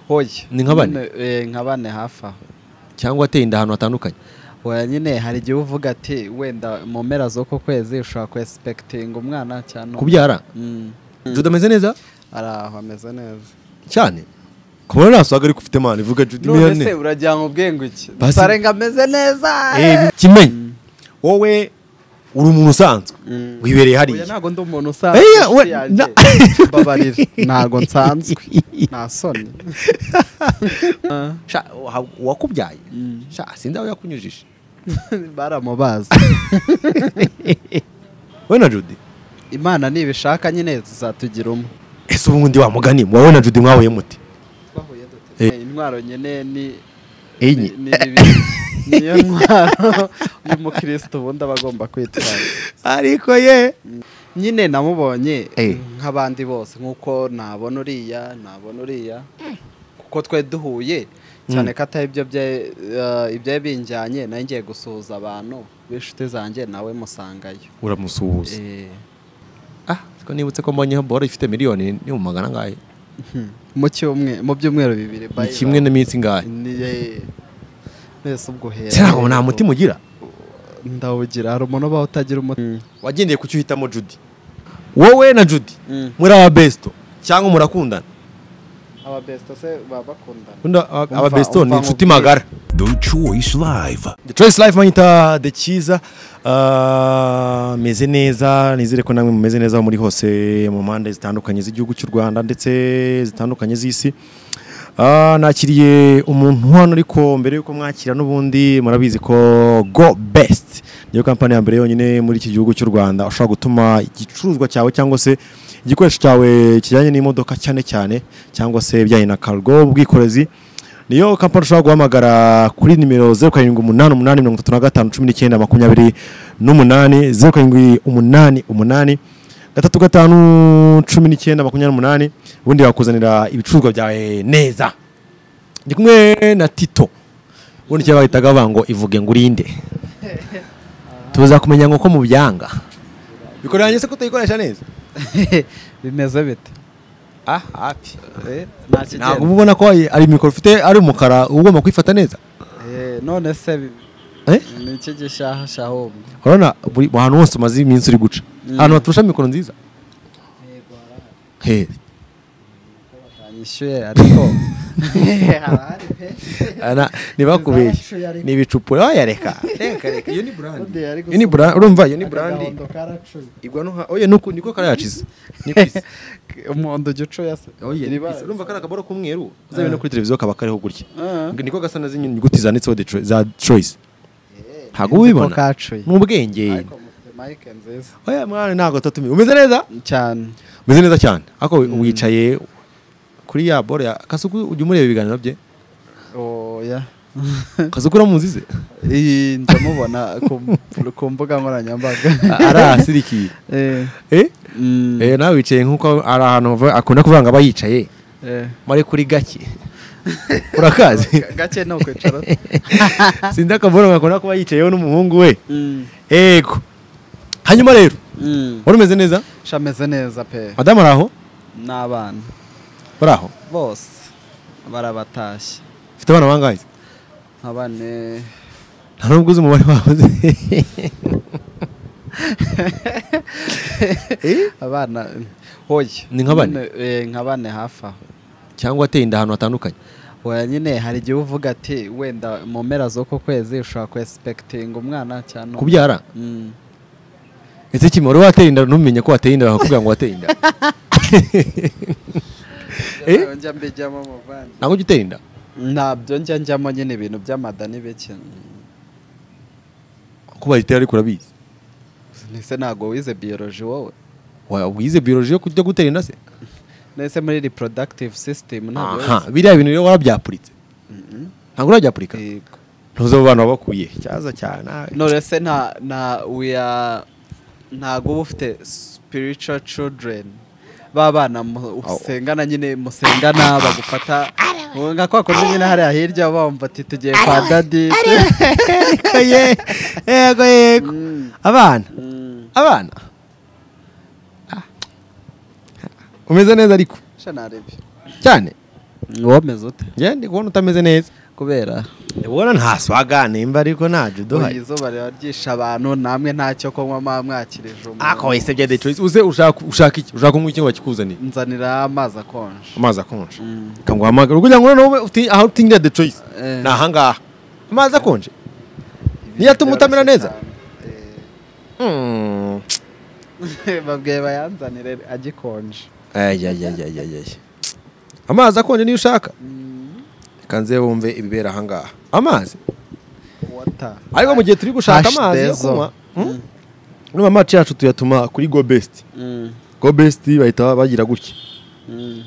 hoya Ni nka bane? Nyine, eh, nka bane hafi aho cyangwa ateye inda ahantu hatandukanye oya nyine hari igihe uba uvuga ati wenda mu mpera z'uko kwezi ushobora kwesipekitinga umwana cyane kubyara Mm. jude ameze neza ari aho ameze neza cyane kubona nta swaga ariko ufite mani vuga jude none se miliyoni uragira ngo ubwenge iki Basi- sarenga ameze neza Eh, kimenyi wowe uri umuntu usanzwe Mm. wibereye Oya, hariya ntabwo ndi umuntu usanzwe Eya, inshuti we- yanjye. na- mbabarira ntabwo nsanzwe nta soni Sha, wa- uwakubyaye Sha, sinzi aho yakunyujije baramubaza wowe na jude imana nibishaka nyine tuzatugira umwe ese ubu ndi wamugani wowe na jude mwahuye muti Eh, intwaro nyine ni enye ni- ni bibiri. niyo ntwaro y'umukristo ubundi aba agomba kwitwaza ariko ye nyine namubonye Eh. nk'abandi bose nk'uko nabona uriya nabona uriya kuko twe duhuye cyane ko atari ibyo bye- eh, ibyari binjyanye nawe ngiye gusuhuza abantu b'inshuti zanjye nawe musangayo uramusuhuza Eh, ah ko nibutse ko mbonyeho boro ifite miliyoni ni mu magana angahe hmm. mu cyumwe- mu byumweru bibiri ni bye kimwe n'iminsi ingahe Ni- eh, mbese ubwo hera se ntabwo nta mutima ugira ndawugira hari umuntu ubaho utagira umutima wagendeye ku cyo uhitamo jude wowe na jude muri aba besto cyangwa murakundana ababesita se baba bakundana Undi aba- aba Umva- besto ni umva inshuti nkubwire. magara The Choice Live. The Choice Life mwanyita The Cyiza Ah, meze neza nizere ko namwe mumeze neza aho muri hose mu mpande zitandukanye z'igihugu cy'u Rwanda ndetse zitandukanye z'isi Ah, nakiriye umuntu hano ariko mbere yuko mwakira n'ubundi murabizi ko Go Best niyo kampani ya mbere yonyine muri iki gihugu cy'u Rwanda ushobora gutuma igicuruzwa cyawe cyangwa se igikoresho cyawe kijyanye n'imodoka cyane cyane cyangwa se bijyanye na cargo ubwikorezi niyo kampani ushobora guhamagara kuri nimero zeru karindwi umunani umunani mirongo itatu na gatanu cumi n'icyenda makumyabiri n'umunani zeru karindwi umunani umunani gatatu gatanu cumi n'icyenda makumyabiri n'umunani ubundi bakuzanira ibicuruzwa byawe neza ndi kumwe na tito ubundi icyo bahitaga bavuga ngo ivuge ngo urinde tuza kumenya ngo ko mubyanga bikoranye se ko utayikoresha neza bimeze bite ah hafi Eh, nta ntabwo kigenda uba ubona ko ari mikoro ufite ari umukara uba ugomba kwifata neza Eh, none se bi- Eh? ni iki gishaha shahubwo urabona buri mu hantu hose umaze iminsi uri guca ahantu baturusha mikoro nziza he yanyishyuye ariko harahari pe Ana- ntibakubeshye Izabashuye ariko. ni ibicupuro waya reka reka reka iyo ni burandi Undi yari iyo ni gusuka burandi urumva iyo ni burandi agahondo karacuye igwa no ha oya nuko niko karayacize niko isa umuhondo ugiye ucuye se oya Iri niko bara- isa urumva kari akaboro k'umweru uzabe no kuri televiziyo kaba kariho gutya Ah. niko gasa na zimwe nyuguti zanditseho the Choi- za choice ntabwo uba ko ubibona kacuye ni ubwenge ariko mufite mike nziza oya mwana ntabwo tutatumiye umeze neza cyane umeze neza cyane ariko wicaye kuri ya boro ya kasuku ujya umureba ibiganiro bye oya kasuku uramuzi ze iyi ndamubona ku- ku mbuga nkoranyambaga arahasirikiye Eh, eh mm, Eh, nawe wicaye nk'uko ari ahantu bava- akunda kuvuga ngo aba yicaye eh. muri kuri gake urakazi Ga- gake ni ukwicara sinzi akavura akunda kuba yicayeho n'umuhungu we yego hanyuma rero wari umeze neza shameze neza pe madamu ari aho n'abana bari aho bose barabatashye ufite abana bangahe abane nta nubwo uzi umubare wabo uzi. abana hoye Ni nka bane? nka bane hafi aho cyangwa ateye inda ahantu hatandukanye oya nyine hari igihe uvuga ati wenda mu mpera z'uko kwezi ushobora kwesipekitinga umwana cyane kubyara Mm. ese kimwe wari wateye inda ntumenye ko wateye inda bakakubwira ngo wateye inda njya mbijyamo mu bana ntabwo ujya utera inda ntabyo njya njyamo nyine ibintu by'amadani bike ko bayitera ariko urabizi ese ntabwo wize biyoroji wowe Wa- wize biology yo kujya gutera inda se nese muri reproductive system ntabyo aha wize biriya bintu rero warabyapuritse ntabwo urabyapurika Yego. ntuzi abo bantu wabakuye cyaza cyane nawe none se nta nta uya ntago uba ufite spiritual children ba bana mu- usengana nyine musengana bagufata nka kwa kundi nyine hariya hirya bumva ati tugiye kwa dadi yego ye- yego yego Mm, abana mm. abana Ah. umeze neza ariko sha narebye cyane wameze ute njye ndi kubona utameze neza kubera ubona nta swaga nimba ariko ntabyo uyu duhaye izuba riba ryishe abantu namwe ntacyo kunywa mwa mwakirije ako umuntu wayisebye detroit uze ushaka ushaka iki ushaka kunywa iki ngo bakikuzanire nzanira amazi akonje amazi akonje Mm. ukamuhamagara kugira ngo noneho ube uti- aho utingira detroit Eh. ni ahangaha amazi akonje Niyo atuma utamera neza? Mm. Eh, babwiye bayanzanire agikonje Ayayayayayay. amazi akonje niyo ushaka reka nze wumve ibibera ahangaha amazi wata ariko mu gihe turi gushaka Hash amazi yo dezo. kunywa mm, no mu maci yacu tuyatuma kuri go best Mm, go best bahita bagira gutya mm,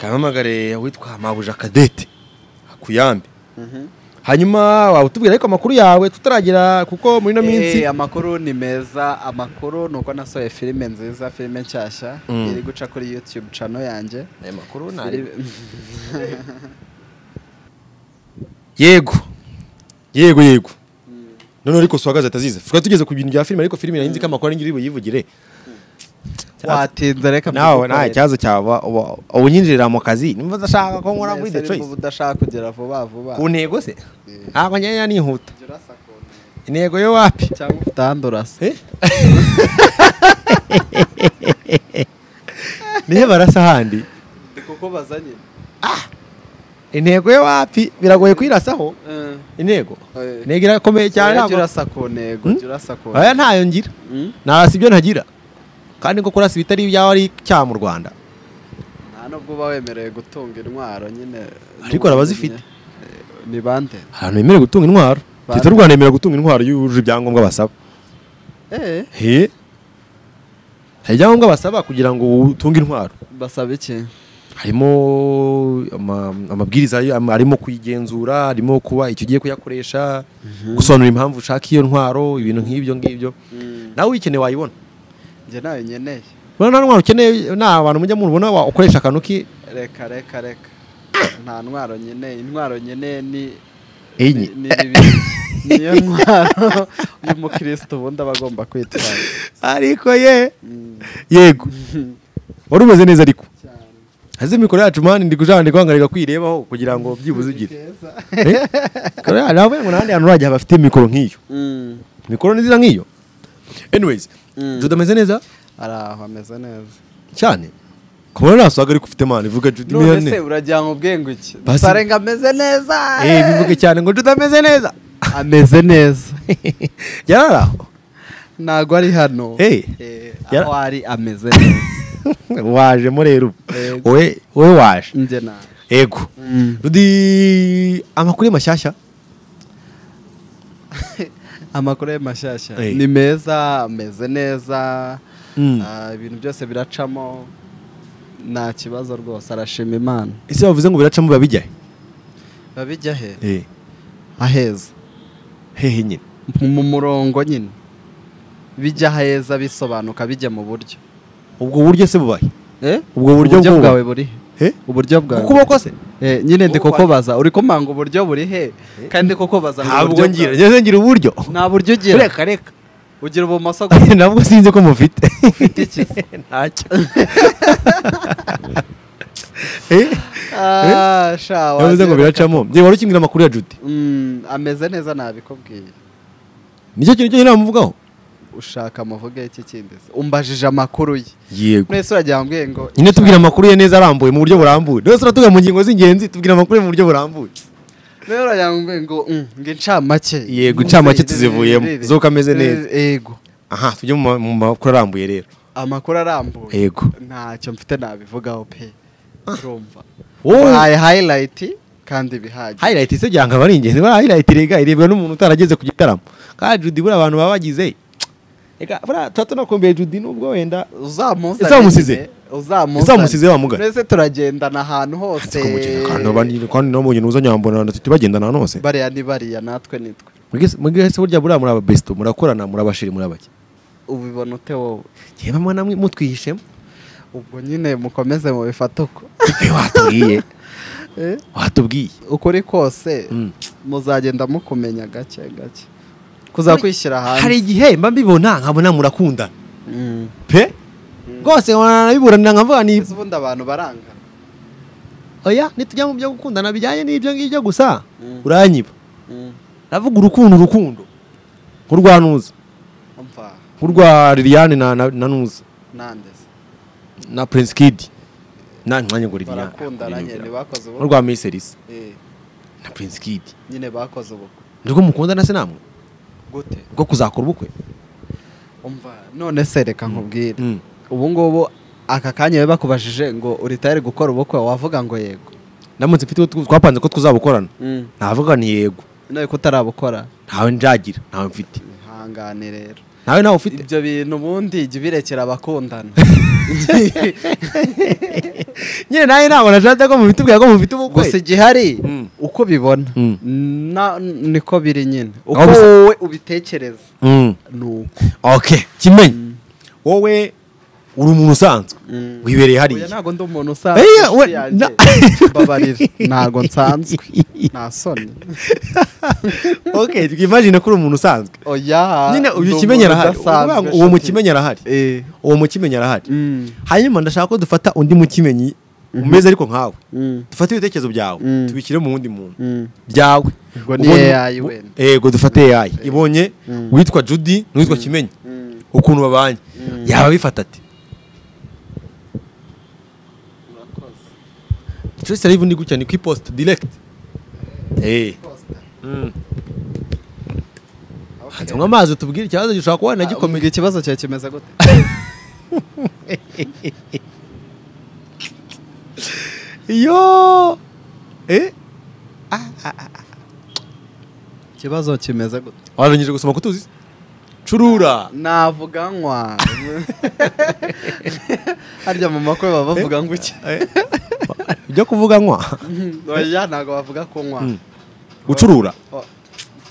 kamamagare witwa mabuja kadete akuyambe mhm. hanyuma waba utubwira ariko amakuru yawe tutaragera kuko muri ino minsi Eh, amakuru ni meza amakuru ni uko nasohoye filime nziza filime nshyashya Mm. iri guca kuri youtube channel yanjye Aya makuru ntareba. Filime- yego yego yego noneho ariko suhagaze atazize tukaba tugeze ku bintu bya filime ariko filime nahinze ko amakuru ari ngiri buyivugire watinze reka nawe nta mbigukorere. kibazo cyaba uba- uba unyinjirira mu kazi nimba udashaka ko nkora muri Mwese the ariko choice uba udashaka kugera vuba vuba ku ntego se Eh. ntabwo ngeya nihuta Jya urasa ku ntego. intego yo wapi cyangwa ufite ahandi urasa nihe barasa ahandi Ndi kukubaza nyine intego yo wapi biragoye kuyirasaho intego Eh. intego irakomeye cyane Jya ntabwo urasa ku ntego Hmm? jya urasa ku aya ntego ntayo ngira Mm? narasa ibyo ntagira kandi ko kurasa ibitari ibyawe ari icyaha mu rwanda nta nubwo uba wemerewe gutunga intwaro nyine Ariko hari abazifite. Eh, ni bande ahantu yemerewe gutunga intwaro Ba- leta y'u rwanda yemera gutunga intwaro iyo yujuje ibyangombwa basaba eh he hari ibyangombwa basaba kugira ngo utunge intwaro basaba iki harimo ama- amabwiriza ayo- ama- arimo kuyigenzura harimo kuba icyo ugiye kuyakoresha gusobanura impamvu ushaka iyo ntwaro ibintu nk'ibyo ngibyo Mm. nawe uyikeneye wayibona njye nawe nkeneye urabona nta ntwaro ukeneye nta abantu mujya mubona wa- ukoresha akantu ki reka reka reka nta ntwaro nkeneye intwaro nkeneye ni enye ni- ni bibiri niyo ntwaro y'umukristo ubundi aba agomba kwitwaza ariko ye Mm. yego wari umeze neza ariko cyane haze mikoro yacu mani ndi kujana ndi kwanga kwirebaho kugira ngo byibuze ugire Keza. Eh? Mikoro yacu, navuye ngo n'ahandi hantu urajya bafite mikoro nk'iyo Mm, mikoro nziza nk'iyo anyways Mm. Jude ameze neza ari aho ameze neza cyane kubona nta swaga ariko ufite mani vuga Jude none miliyoni se uragira ngo ubwenge iki Basi- dusare ngo ameze neza eh bivuge cyane ngo Jude ameze neza ameze neza yarari aho ntago ari hano Eh. Eh, Yara- aho ari ameze neza wajemo rero ubu. Yego. wowe wowe waje njye nawe ego Mm. Jude amakuru ye mashyashya amakuru ye mashyashya Eh. ni meza ameze neza Mm. Ah, ibintu byose biracamo nta kibazo rwose arashima imana ese bavuze ngo biracamo biba bijyahe babijya he eh aheza hehe nyine mu murongo nyine bijya aheza bisobanuka bijya mu buryo ubwo buryo se bubahe Eh? Ubwo buryo bw'ubu- bwawe buri he Eh? uburyo bwawe ukuboko se Eh, nyine ndi Ukuboko- kukubaza uri kumanga uburyo buri he kandi ndi kukubaza ngo ntabwo uburyo ngira bwawe- ngeze ngira uburyo nta buryo ugira reka reka ugira ubumoso gusa ntabwo sinzi ko mufite ufite iki se? ntacyo Ah, sha, yavuze ngo wagira- biracamo njye wari ukimbwira amakuru ya Jude Mm, ameze neza nabikubwiye nicyo kintu cyonyine wamuvugaho ushaka muvuge iki kindi se umbajije amakuru ye yego mwese uragira mbwiye ngo nyine tubwira amakuru ye neza arambuye mu buryo burambuye rwose uratuga mu ngingo z'ingenzi tubwira amakuru ye mu buryo burambuye mwese uragira mbwiye ngo mm, ngo incamake Yego, incamake tuzivuyemo. Irere. Zuko ameze neza. Irere, yego aha tujye mu ma- mu makuru arambuye rero amakuru arambuye Yego. ntacyo mfite nabivugaho pe urumva wowe wahaye highlight kandi bihagije highlight se byanga aba ari ingenzi buriya highlight rega irebwa n'umuntu utarageze ku gitaramo kandi Jude buriya abantu baba bagize reka buriya tuba tunakumbuye Jude nubwo wenda uzamusize Uzamusize. Uzamusize wa mugari. mwese turagendana ahantu hose kandi no mu bintu uzanyambona na tuti bagendana hose bariya ni bariya natwe nitwe mugese burya buriya muri aba besto murakorana muri abashiri muri abake ubibona ute wowe njyewe mwe namwe mutwihishemo ubwo nyine mukomeze mubifate uko Eh, watubwiye Eh? watubwiye ukuri kose Mm. muzagenda mukumenya gake gake kuzakwishyira hari hanze igihe mba mbibona nkabona murakundana Mm. pe rwose nkabona nabiburanira nkavuga ni Ese ubundi abantu barangana oya nitujya mu byo gukundana bijyanye n'ibyo ngibyo gusa Mm. uranyiba Mm. navuga urukundo urukundo nk'urwa nuza Umva, urwa liliane na na na nuza nande se. na prince kid na mwanya ngo liliane barakundana nyine bakoze ubukwe urwa miserisi Eh, na prince kid nyine bakoze ubukwe nibwo mukundana se namwe gute bwo kuzakora ubukwe umva none se reka nkubwire Mm. ubu ngubu aka kanya biba bakubajije ngo uritayari gukora ubukwe wavuga ngo yego ndamutse mfite uwo tu- twapanze ko tuzabukorana navuga ni yego nawe ko utarabukora ntawe njagira ntawe mfite ihangane rero ntawe nawe ufite ibyo bintu ubundi jya ubirekera abakundana nyine nawe nabona ashatse ko mubitubwira ko mufite ubukwe gusa igihari Mm. uko bibona Mm. na- niko biri nyine uko Aho bisa- wowe ubitekereza Mm. ni uko ok kimenyi wowe uri umuntu usanzwe Mm. wibereye Oya, hariya ntabwo ndi umuntu usanzwe Eya, inshuti we- yanjye. na- mbabarira ntabwo nsanzwe nta soni ok twimagine ko uri umuntu usanzwe oya nyine ndi uyu umuntu kimenyi arahari udasanzwe, Uvuga ngo uwo inshuti. mukimenyi arahari Eh, uwo mukimenyi arahari mm, hanyuma ndashaka ko dufata undi mukimenyi umeze ariko nkawe mm, dufate ibitekerezo byawe Mm. tubishyire mu wundi muntu mm. byawe Ubwo ni Ubonye- AI wenda. yego dufate AI ibonye Mm. uwitwa Judy n'uwitwa Kimenyi Mm. ukuntu babanye yaba bifata ati Trace live ndi gutya ni ku ipost direct eh mm. hanze mu amazi tubwire ikibazo gishobora kuba Ah, nagikomeye umbwira ikibazo cyawe kimeze gute yo eh ikibazo kimeze gute warangije gusoma kutuzi curura navuga nkwa harya mu makwe baba bavuga ngo iki ibyo kuvuga nkwa oya ntabwo bavuga kunywa Mm. gucurura Oh,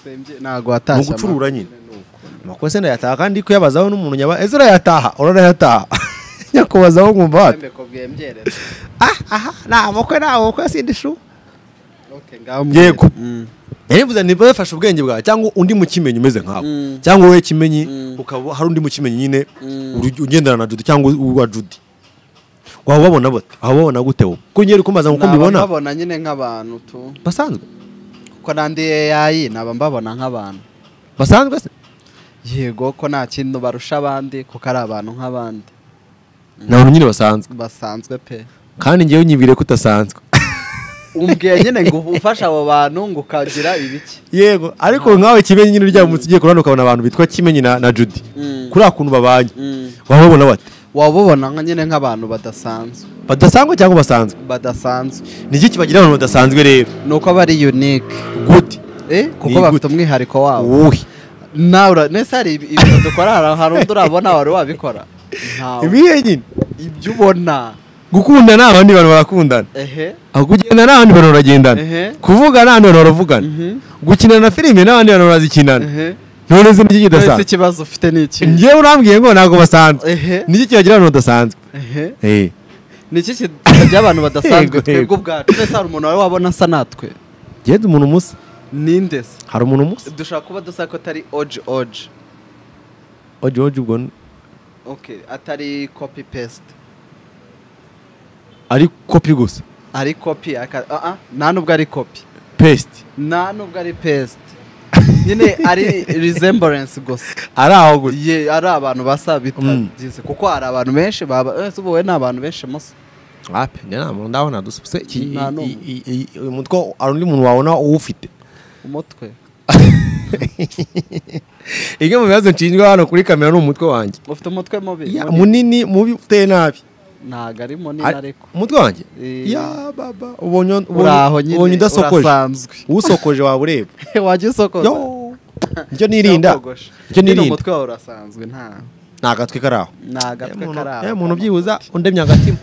sembye, ntabwo ni watashye ugucurura ama- nyine amakose ndayataha kandi kuyabazaho n'umuntu nyaba ese urayataha urayataha nyakubazaho nkumva wate Sembe ko bwembyerera. aha nta mukwe nta mukwe sindi shu Okay, ngaho mbwira. Yego. Mm. yarivuze niba yafashe ubwenge bwawe cyangwa undi mukimenyi umeze nkawe Mm. cyangwa wowe kimenyi Mm. ukaba hari undi mukimenyi nyine Mm. uri- ugendana na judy cyangwa uwa judy waba ubabona bate waba ubabona gute wowe ko nyeri kumaza nkuko Naba mbibona mbabona nyine nk'abantu tu basanzwe ko nandi AI naba mbabona nk'abantu basanzwe se yego ko nta kintu barusha abandi kuko ari abantu nk'abandi ni abantu nyine basanzwe basanzwe pe kandi ngewe nyibwire ko utasanzwe umbwiye nyine ngo ufashe abo bantu ngo ukagira ibiki yego ariko nkawe kimenyi nyine uryamutse ugiye kurana ukabona abantu bitwa kimenyi na na judy Mm. kuri akuntu babanye Mm. waba ubabona bate waba ubona nka nyine nk'abantu badasanzwe badasanzwe cyangwa basanzwe badasanzwe ni iki kibagira abantu badasanzwe rero ni uko bari unique gute eh kuko Ni bafite gute? umwihariko wabo wowe nawe nese hari ibi- ibintu dukora hari- hari undi urabona wari wabikora Ntawe. ibihe nyine ibyo ubona gukundana abandi bantu barakundana ehe aho kugenda n'abandi bantu baragendana Ehe. kuvuga n'abandi bantu baravugana gukina na filime n'abandi bantu barazikinana ehe none se n'iki ese kidasanzwe ikibazo ufite ni iki njyewe urambwiye ngo ntabwo basanzwe ehe niki kibagira abantu badasanzwe ehe Eh. ni iki kitajya abantu badasanzwe Yego, yego. twebwe ubwacu mbese hari umuntu wari wabona asa natwe ngende umuntu umusa ninde se hari umuntu umusa dushobora kuba dusa ko atari oji oji oje oje ubwo n- okay atari copy paste ari kopi gusa ari copy aka- ah, ah, nta nubwo ari copy pesite nta nubwo ari paste nyine ari resemblance gusa ari aho gusa ye ari abantu basa Mm. bitagize kuko hari abantu benshi baba ese ubu wowe ni abantu benshi musa wapi njye nta muntu ndabona dusubise iki- i- Nta i- i- i- uyu mutwe hari undi muntu wabona uwufite umutwe imwe mu bibazo nshinjwa hano kuri kamera ni umutwe wanjye ufite umutwe mubi Ya, Munini? munini mubi uteye nabi ntabwo ari munini Ari- ariko umutwe wanjye Eh. ya baba ubonye uri aho ubonye- ubonye nyine udasokoje urasanzwe usokoje waba ureba wajya usokoza yo nicyo nirinda Cyakogosha. nicyo Nyine nirinda umutwe wawe urasanzwe nta ni agatwe kari aho ni agatwe kari aho Eh, umuntu byibuza undemye agatima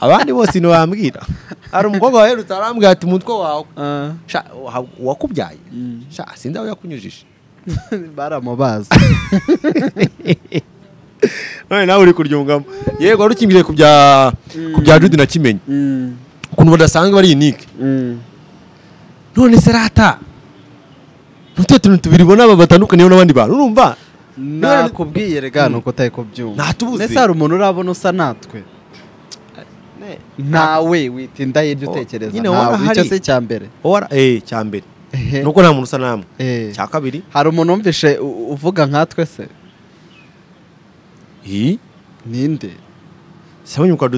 abandi bose ntiwambwira hari umukobwa waherutse arambwira ati umutwe wawe Ah, sha wa- uwakubyaye Mm. sha sinzi aho yakunyujije baramubaza none nawe uri kuryungamo yego wari ukingiriye ku bya ku bya jude na kimenyi Mm, ukuntu badasanzwe bari unique mm. none se rata ntutete tuntu tubiri ubona aba batandukaniyeho n'abandi bantu urumva nakubwiye rega ni uko utari kubyumva Ntatubuze. Mbese hari umuntu urabona usa natwe ntawe witinda hirya utekereza nyine waba ntawe icyo hari. se cya mbere ora eh cya mbere Ehe. nuko nta muntu usa namwe Eh. cya kabiri hari umuntu wumvishe u- uvuga nkatwe se iyi ninde sabonye kwa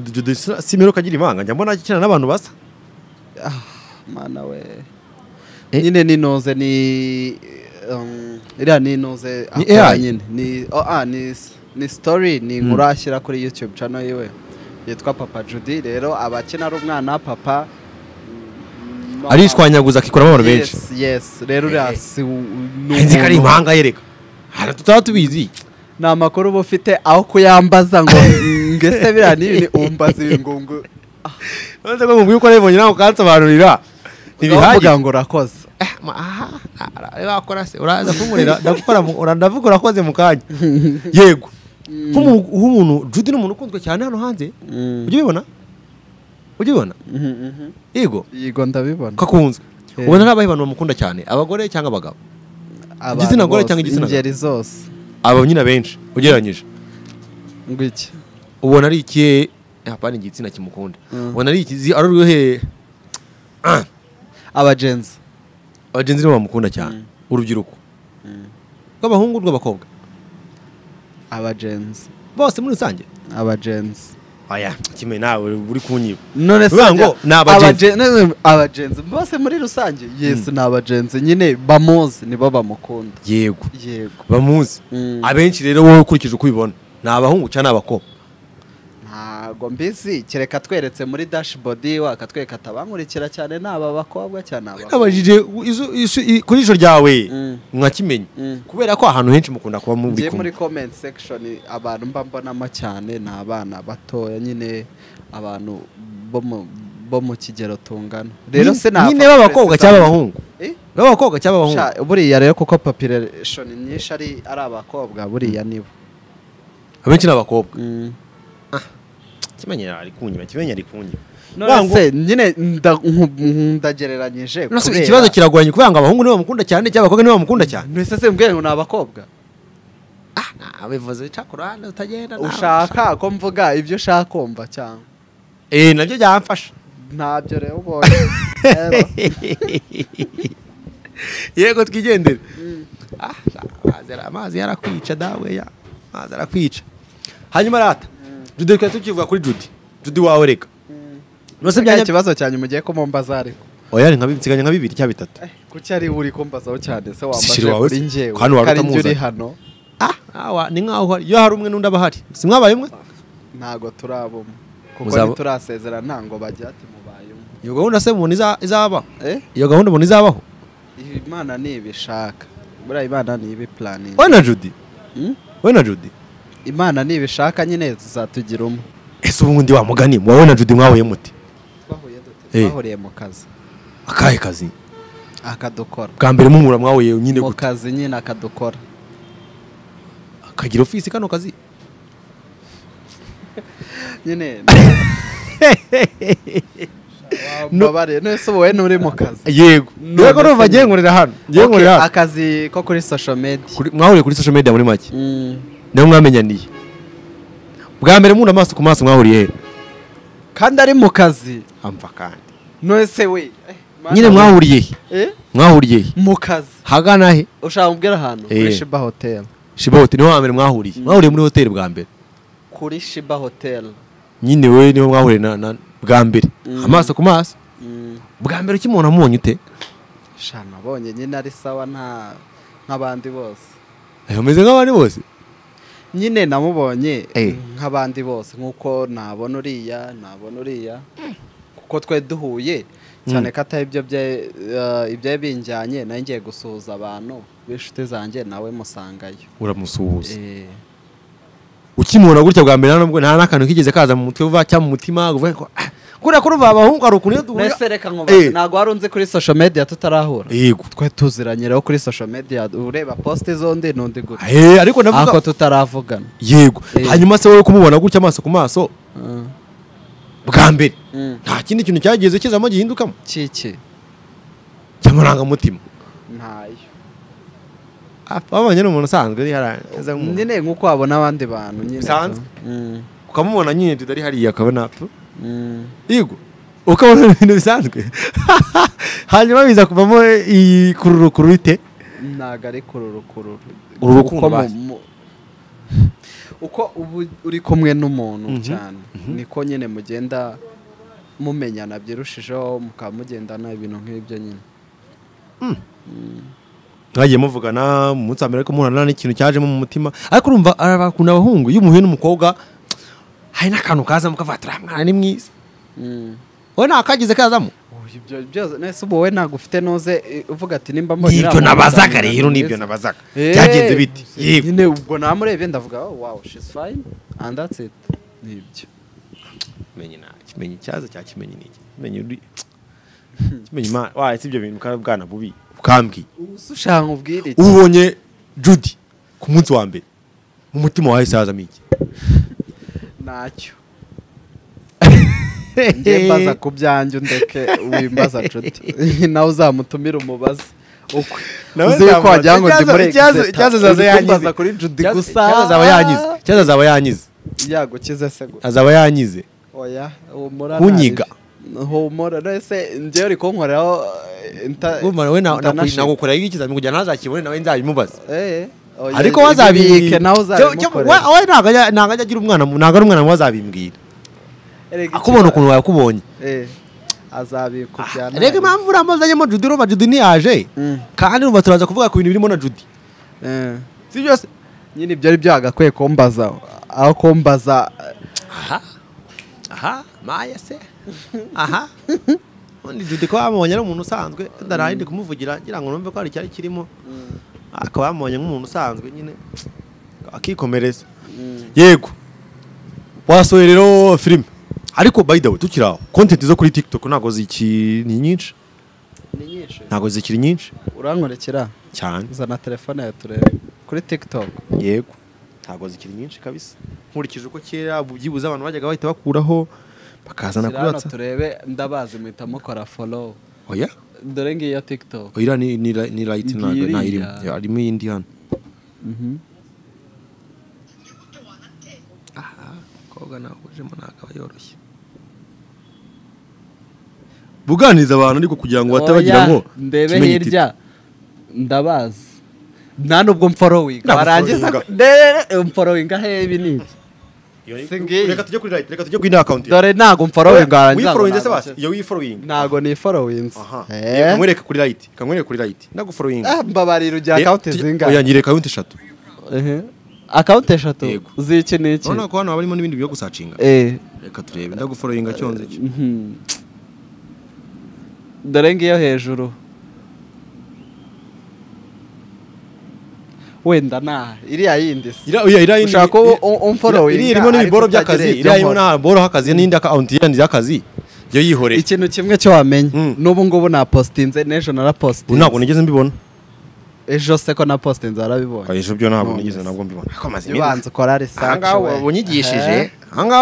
simero kagira ibanga njya mbona akina n'abantu basa mana we nyine ninoze ni um, iriya ninoze Ni akora AI? nyine ni oh, ah, ni s- ni story ni inkuru ashyira kuri youtube channel yiwe yitwa papa judy rero aba akina ari umwana papa mm, mama. arishwanyaguza akikuramo abantu benshi yes yes rero uriya si u- ni nzi ko ari umuntu- ibanga yereka hari tutaba tubizi ni amakuru uba ufite aho kuyambaza ngo ngese biriya ni ibintu umbaza ibi ngo ngo uretse ko mubwiye uko nabibonye nawe ukansobanurira ntibihagije uvuga ngo urakoze wakora se uraza kunkorera ndagukora mu- ura- ndavuga urakoze mu kanya yego nk'umuntu nk'umuntu judy ni umuntu ukunzwe cyane hano hanze ujya ubibona ujya ubibona yego yego ndabibona ko akunzwe Eh. ubona ari abahe bantu bamukunda cyane abagore cyangwa abagabo Abantu Igitsina gore bose, cyangwa igitsina gabo? ingeri zose aba nyine benshi ugereranyije ngwiki ubona ari ikihe hapana igitsina kimukunda Mm. ubona ari ikizi ari uruhe abagenzi abagenzi nibo bamukunda cyane urubyiruko rw'abahungu rw'abakobwa abagenzi bose muri rusange abagenzi oya kimwe nawe uri kunyiba none se Uvuga ngo ni abagenzi. abagen- none abagenzi bose muri rusange yesi ni abagenzi nyine bamuzi nibo bamukunda yego yego bamuzi Mm. abenshi rero wowe ukurikije uko ubibona ni abahungu cyangwa ni abakobwa ntago mbizi kereka tweretse muri dashboard iwe akatwereka ati abankurikira cyane ni aba bakobwa cyane aba nabajije izo- izo- i- ku jisho ryawe Mm. mwakimenya Mm. kubera ko ahantu henshi mukunda kuba muri ngiye kumwe muri comment section abantu mba mbonamo cyane ni abana batoya nyine abantu bo mu- bo mu kigero tungana rero Nyine- sinapfa nyine b'abakobwa kupresisa- cyangwa abahungu Eh? b'abakobwa cyangwa abahungu Sha, buriya rero kuko population nyinshi ari ari abakobwa buriya nibo abenshi ni abakobwa Mm. kimenya ari kunyiba kimenya ari kunyiba none se nyine nda- nku- ndagereranyije Nonese kubera- ikibazo kiragoranye kubera ngo abahungu nibo bamukunda cyane cyangwa abakobwa nibo bamukunda cyane mbese se mbwira ngo ni abakobwa bivuze cakora utagenda ushaka ko mvuga ibyo ushaka kumva cyangwa eh nabyo byamfasha ntabyo rero ubonye Rero, yego twigendere Ah, amazi ara- amazi yarakwica dawe ya amazi arakwica hanyuma rata jude reka tukivuga kuri jude jude wawe reka nose nta byajya kibazo cyanyu mugiye kumumbaza ariko oya ni nka bibiri nsiganya nka bibiri cyangwa bitatu kuki ari we uri kumbazaho cyane se wambaje Sishiri wawe kuri se? njyewe Hano wari ko ari njye uri utamuzanye. hano ah awa ni nkaho hari iyo hari umwe n'undi aba ahari si mwabaye umwe ntago turabamo kuko Muzaba- ntiturasezera ntango bajya ati mubayemo iyo gahunda se umuntu iza- izaba eh iyo gahunda umuntu izabaho imana ntibishaka buriya imana ntibiplaninga we na jude Mm? we na jude imana ntibishaka nyine tuzatugira umwe ese ubundi wamugani wowe na jude mwahuye muti Eh. bahuriye mu kazi akahe kazi akadukora bwa mbere mumura mwahuye nyine mu gute kazi nyine akadukora kagira ofisi kano kazi nyine mubabare nese wowe nturi mu kazi yego None rero urumva se agiye nkorera hano agiye Okay, nkorera hano akazi ko kuri social media Kuri- mwahuye kuri social media muri make Mm. niho mwamenyaniye bwa mbere munda amaso ku maso mwahuriye he kandi ari mu kazi amva kandi nese we eh, Mana nyine we. mwahuriye he Eh? mwahuriye he mu kazi hagana he ushaka kumbwira ahantu kuri Eh. shiba hotel shibote niho hambere mwahuriye mwahuriye muri hoteli bwa mbere kuri shiba hotel nyine we niho mwahuriye na- na- bwa mbere amaso ku maso Mm. bwa mbere ukimubona amunye ute sha nabonye nyine ari sawa nta nk'abandi bose Eh, umeze nk'abandi bose nyine namubonye Eh. nk'abandi bose nk'uko nabona uriya nabona uriya kuko twe duhuye cyane ko atari ibyo bye- eh, ibyo binjyanye nawe ngiye gusuhuza abantu b'inshuti zanjye nawe musangayo uramusuhuza Eh, ukimubona gutya bwa mbere nubwo nta n'akantu kigeze kaza mu mutwe vuba cyangwa mu mutima uvuga ngo "Ah, kuriya kuri ba bahungu hari ukuntu iyo duhurira mbese reka nkubaze Eh. ntabwo wari unzi kuri social media tutarahura yego twe tuziranye rero kuri social media ureba poste z'undi n'undi gutya Eh, ariko ako ndavuga tutaravugana yego Eh. hanyuma se wowe kumubona gutya amaso ku maso Mm. bwa mbere Mm. nta kindi kintu cyageze kizamo gihindukamo kiki cy'amarangamutima ntayo wabonye ni umuntu usanzwe uri hariya nyine nk'uko wabona abandi bantu nyine Bisanzwe. Mm. ukamubona nyine tutari hariya akabona tu yego ukabona ni ibintu bisanzwe hanyuma biza kuvamo iyi kururukuru bite ntabwo ari kururukururu Uru rukundo Uko mu- basi. mu- uko ubu uri kumwe n'umuntu cyane niko nyine mugenda mumenyana byirushijeho mukaba mugendana ibintu nk'ibyo nyine mwagiye muvugana mu munsi wa mbere ariko muhorana n'ikintu cyajemo mu mutima ariko urumva abakunda abahungu iyo umuhuye n'umukobwa hari n'akantu kazamo kavuga ati uriya mwana ni mwiza Mm. wowe nta kagize kazamo Ubu ibyo byose nese ubu wowe ntabwo ufite nuze eh, uvuga ati nimba mbonye nibyo uriya mwana nabazaga nzamubona rero nibyo mwiza." nabazaga Eh, byagenze bite yego nyine ubwo namurebye ndavuga oh, wow she's fine and that's it nibyo kimenyi nta kimenyi icyaza cya kimenyi ni iki kimenyi uri kimenyi imana waye si ibyo bintu bwa bwana bubi bukambwiye ubu ushaka ubwire iki ubonye judy ku munsi wa mbere mu mutima wawe sazamo iki ntacyo njye mbaza ku byanjye undeke wimbaza nshuti nawe uzamutumire umubaze ukwe Nawe uzi yuko nzamubaza. wagira ngo ndi Icyaza- muri icyaza- exeta icyaza azaza uri kumbaza yangize. kuri judy Icyaza- gusa icyaza azaba yanyize icyaza azaba yanyize yagukize se gusa azaba yanyize oya humura Kunyiga. nabi. humura nese njyewe uri kunkoreraho eh, inta- Bumva wowe na- international. nagukorera ikizami kugira ntazakibone nawe nzabimubaza Eh, oya, ariko ibi bibike wazabibwira nawe uzabimukorera we ntabwo ajya ntabwo ajya agira umwana ntabwo ari umwana we wazabimbwira Erega akubona ukuntu wayakubonye Eh, azabikujyana reka impamvu uriya muzanyemo judy urumva judy ntiyaje Mm. kandi urumva turaza kuvuga ku bintu birimo na judy Eh. si byose nyine ibyo ari byo hagakwiye kumbaza aho kumbaza aha aha maya se aha ubundi judy ko bamubonye ari umuntu usanzwe ndaraye ndi kumuvugira ngira ngo numve ko hari icyari kirimo akaba yamubonye nk'umuntu usanzwe nyine akikomereza yego wasohoye rero filime ariko by the way tukiri aho kontenti zo kuri tiktok ntabwo zikiri nyinshi ni nyinshi ntabwo zikiri nyinshi urankorekera cyane zana telefone yawe turebe kuri tiktok yego ntabwo zikiri nyinshi kabisa nkurikije uko kera byibuze abantu bajyaga bahita bakuraho bakazana Shyira kuri hano watsapu turebe ndabazi muhita mukora follow oya dore ngiyo tiktok oya ni ni ni right Ngiyi ntabwo nta irimo iriya. Ya, harimo iyindi hano aha koga ntabwo ujemo ntabwo aba yoroshye buganiriza abantu ariko kugira ngo batabagira Oya, ngo ndebe kimenyi titi. hirya ndabazi nta nubwo mforowinga warangiza Ndagufollowinga. ndebe mforowinga hebi ni iki Si ngiyi. reka tujye kuri right reka tujye kuri ino account yawe. dore ntabwo mforowinga warangiza ngo wiforowinze se ntabwo basi iyo wiforowinga ntabwo ni forowinze aha kamwereka kuri right kamwereka kuri right ndaguforowinga mbabarira ugira akawunti zingahe oya ngira account eshatu Ehe. akawunti eshatu Yego. z'iki n'iki urabona ko hano haba harimo n'ibindi byo gusacinga Eh, reka turebe ndaguforowinga cyonze cyo mhm. dore ngiyo hejuru wenda nta iriya yindi si Ira- oya, ira- Ushaka ko ira- u- umforowinga, iriya irimo n'ibiboro ariko utagira by'akazi ibyo iriya irimo nkora. n'aboro h'akazi n'indi account yandi y'akazi yo yihoreye ikintu kimwe cyo wamenya Mm. n'ubu ngubu napositinze n'ejo ubu ntabwo narapositinze nigeze mbibona ejo se ko napositinze warabibonye ejo byo ntabwo None nigeze se. nabwo mbibona ariko amaze ubanza ukora risaci ahangaha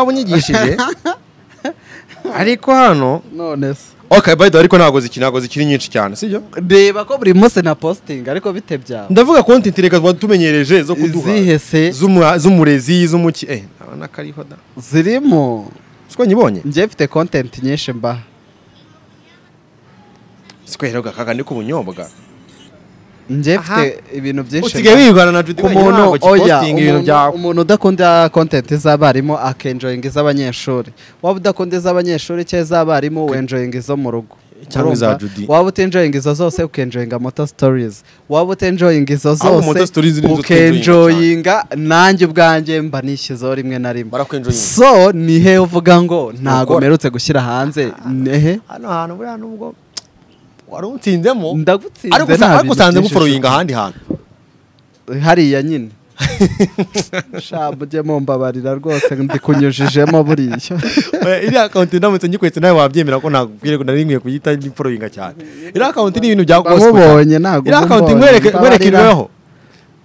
ubunyigishije ariko hano none se okay by the way ariko ntabwo zikiri ntabwo zikiri nyinshi cyane sibyo reba ko buri munsi na positinga ariko bite byaba ndavuga konti reka watumenyereje zo kuduha izihe se Z'umu- z'umurezi z'umuki eh ntabona ko ariho da zirimo siko nyibonye njye mfite kontenti nyinshi mba siko rero gakaga ni k'ubunyobwa njye Aha. mfite ibintu byinshi usigaye mba. wirwana na Judy ku wenyine muntu ntabwo oya ukipostinga ibintu umuntu- byawe umuntu udakunda kontenti z'abarimu akenjoyinga iz'abanyeshuri waba udakunda iz'abanyeshuri cyangwa iz'abarimu wenjoyinga izo mu rugo Cyangwa iza Urumva? Judy. waba utenjoyinga izo zose ukenjoyinga moto stories waba utenjoyinga izo Ahubwo Moto zose Stories ni izo ukenjoyinga nanjye ubwanjye mba nishyizeho rimwe na rimwe barakwenjoyinga. so ni he uvuga ngo ntago Ntukora. mperutse gushyira hanze nehe hano hantu buriya nubwo wari utsinzemo ndagutsinze ariko usa- ariko usanze guforoyinga ahandi hantu hariya nyine sha mujye mumbabarira rwose ndikunyujijemo buriya Eh, iriya akawunti ndamutse ngikwetse nawe wabyemera ko ntabwire ko nari nkwiye kuyita n'imforoyinga cyane iriya akawunti ni ibintu bya gospel nkubonye ntabwo iriya akawunti nkubonye, nkwereke nkwereke mbabarira. imibereho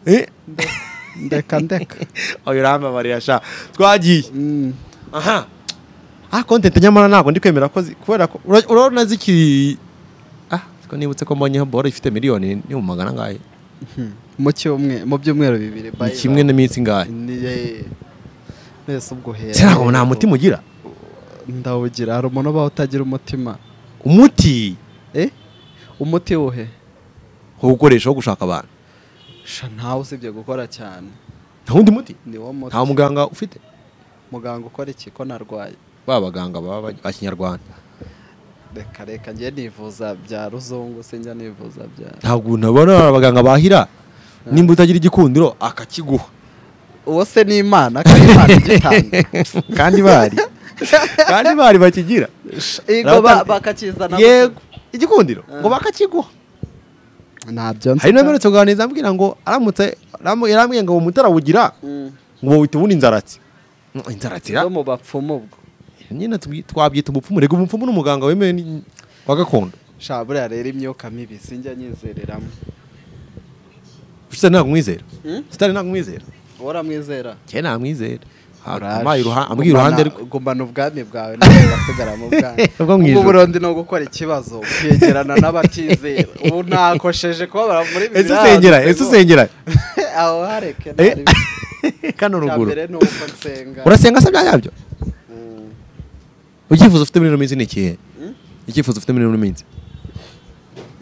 Eh, ndeka ndeka oya urambabarira sha twagiye Mm. aha ah kontenti nyamara ntabwo ndi kwemera ko zi- kubera ko ura- urabona zikiri ah siko nibutse ko mbonyeho boro ifite miliyoni ni mu magana angahe mu cyumwe mu byumweru bibiri ni bye kimwe n'iminsi ingahe Ni- eh, mbese ubwo hera se ntabwo nta mutima ugira ndawugira hari umuntu ubaho utagira umutima umuti eh umuti wuhe wo gukoresha wo gushaka abantu sha ntawe usibye gukora cyane nta wundi muti ni wo muti nta muganga ufite muganga ukora iki ko narwaye ba baganga baba ba kinyarwanda reka reka njye nivuza bya ruzungu sinjya nivuza bya ntabwo nabona abaganga bahira nimba utagira igikundiro akakiguha uwo se ni imana kandi imana igitanga kandi bari kandi bari bakigira Ego ba- bakakizana yego igikundiro ngo bakakiguha ntabyo nzi hari n'ameretse kuganiriza ambwira ngo aramutse aramu- yarambwiye ngo umutarabugira Mm. ngo bawita ubundi inzaratsi Mm, inzaratsira zo mu bapfumu ubwo nyine tubwi- twabyita umupfumu rega umupfumu ni umuganga wemewe ni- wa gakondo sha buriya rero imyuka mibi sinjya nyizereramo sitari ntabwo mwizera Mm? sitari ntabwo mwizera wowe uramwizera kera ntabwo mwizera Uraje. ambaye iruhande rwe Gumana- gumana ubwami bwawe nawe ugasigara mu bwanyu Ubwo mu ubwo ijuru. burundi ni ugukora ikibazo ukegerana n'abatizera ubu nakosheje kubabara muri ese biranze usengera ngo- ese usengera aho hareke Eh, ntari bibi. kano Icya ruguru mbere ni uko nsenga urasenga se bya yabyo Mm. icyifuzo ufite muri ino minsi ni ikihe Mm? icyifuzo ufite muri ino minsi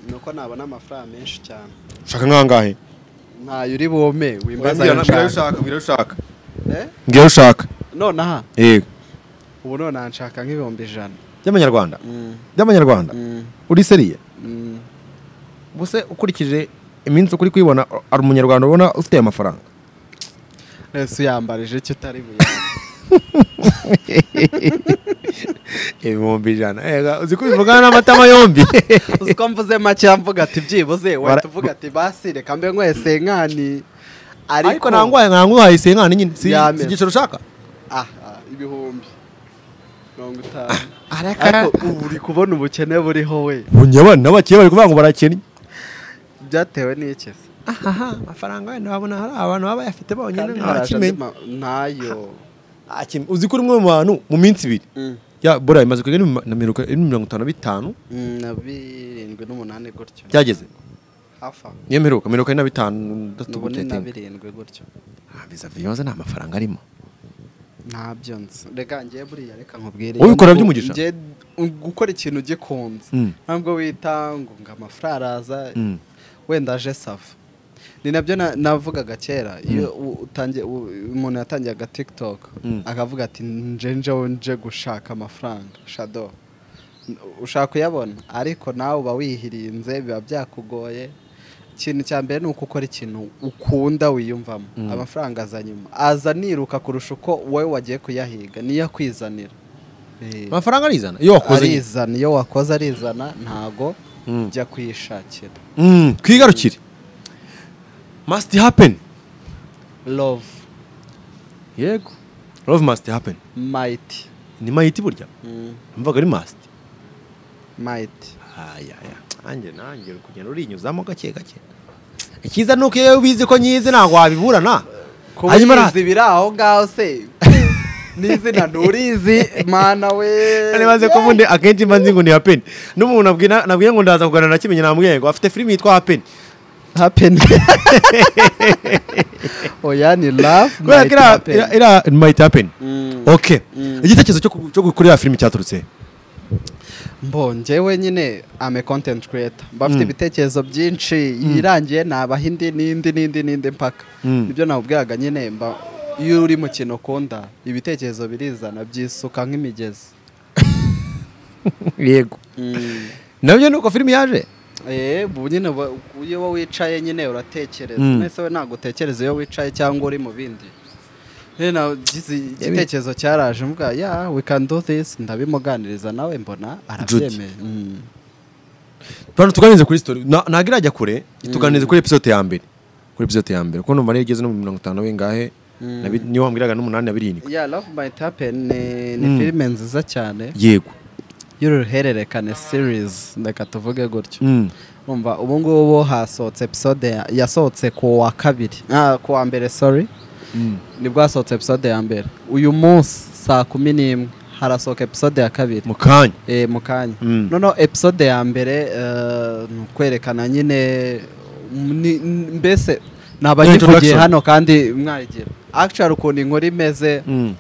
ni uko nabona amafaranga menshi cyane ushaka nk'angahe ntayo uri bume wimbaza ayo nshaka mbwira ushaka Eh? mbwira ushaka nonaha yego ubu nonaha nshaka nk'ibihumbi ijana by'amanyarwanda Mm, by'amanyarwanda mm, uri seriye mm. buse ukurikije iminsi ukuri kuyibona ari umunyarwanda ubona ufite aya mafaranga ese uyambarije icyo utari buyambarire. ibihumbi ijana ega uzi ko bivugana n'amatama yombi uzi ko mvuze make mvuga ati byibuze Bara- wahita uvuga ati basi reka mbe nkwese nkani ariko nangwaye nangwaye senkani nyine si Yameze. si igiciro ushaka ah ah, ibihumbi mirongo itanu araka ariko ubu uri kubona ubukene buriho we bunye abana bakeye bari kuvuga ngo barakennye byatewe n'iki se ahaha amafaranga wenda wabona hari abantu baba bayafite bonyine kandi hari andi ntakimenya ma- ntayo Ntakimenya. uzi ko uri umwe mu bantu mu minsi ibiri Mm, ya bora imaze kugera ni mu- na mirongo ine na mirongo itanu na bitanu mm, na birindwi n'umunani gutyo byageze hafi aho niyo mperuka mirongo ine na bitanu ni ndatu ubune na birindwi gutyo biza viyoza nta mafaranga arimo ntabyo nzi reka ngiye buriya reka nkubwire Ubikora Ngiye- by'umugisha? ngiye gukora ikintu ugikunze Mm. ntabwo wita ngo ngo amafaranga araza Mm. wenda aje sava ni nabyo na- navugaga kera iyo u- utangiye u- umuntu yatangiye aga tiktok Mm. akavuga ati nje njewe nje gushaka amafaranga shado N- ushaka kuyabona ariko nawe uba wihirinze biba byakugoye ikintu cya mbere ni uko ukora ikintu ukunda wiyumvamo amafaranga aza nyuma aza niruka kurusha uko wowe wagiye kuyahiga niyo akwizanira Eh, amafaranga arizana iyo wakoze nyine. arizana iyo wakoze arizana ntago Mm. jya kwishakira Mm, twigarukire must happen love yego love must happen mighty ni mayiti burya Mm, mvaga ari must mighty ayaya nanjye nanjye uri kugenda urinyuzamo gake gake icyiza ni uko iyo ubizi ko nyizi ntabwo wabiburana kuba hanyuma ra- ubizi biri aho ngaho se n'izina nturizi mana we nari baze ko ubundi akenshi mba nzi ngo ni hapeni n'umuntu nabwira nabwira ngo ndaza kuganira na kimenyi namubwiye ngo afite filimi yitwa hapeni happen oya ni love kubera ko mighty iriya- happen. iriya- iriya mayiti hapeni Mm. oke igitekerezo cyo ku- cyo gukora iriya filimi cyaturutse he? mbo njyewe nyine ame content creator mba mfite Mm. ibitekerezo byinshi yirangiye nabaha indi n'indi n'indi n'indi mpaka Mm. nibyo nawubwiraga nyine mba iyo uri mu kintu ukunda ibitekerezo birizana byisuka nk'imigezi yego nabyo ni uko filimi yaje Eh, ubu nyine wa- iyo wowe wicaye nyine uratekereza Mm. mwese we ntabwo utekereza iyo wicaye cyangwa uri mu bindi rero nagize igitekerezo cyaraje mvuga ya we can do this ndabimuganiriza nawe mbona arabyemeye Mm. bantu tuganirize kuri sitori ntabwo irajya kure tuganirize kuri episode ya mbere kuri episode ya mbere kuko numva niyo igeze no mu mirongo itanu bingahe na bi- niyo wambwiraga n'umunani na birindwi ya love might happen ni, ni Mm. filime nziza cyane yego y'uruhererekane series reka tuvuge gutyo Mm. umva ubu ngubu hasohotse episode ya- yasohotse ku wa kabiri ah, ku wa mbere sorry Mm. nibwo hasohotse episode ya mbere uyu munsi saa kumi n'imwe harasohoka episode ya kabiri mu kanya eh, mu kanya Mm. noneho episode ya mbere eh, ni ukwerekana nyine mm, ni- n- mbese nabanyivugiye introduction. hano kandi mwayigira actually ukuntu inkuru imeze Mm.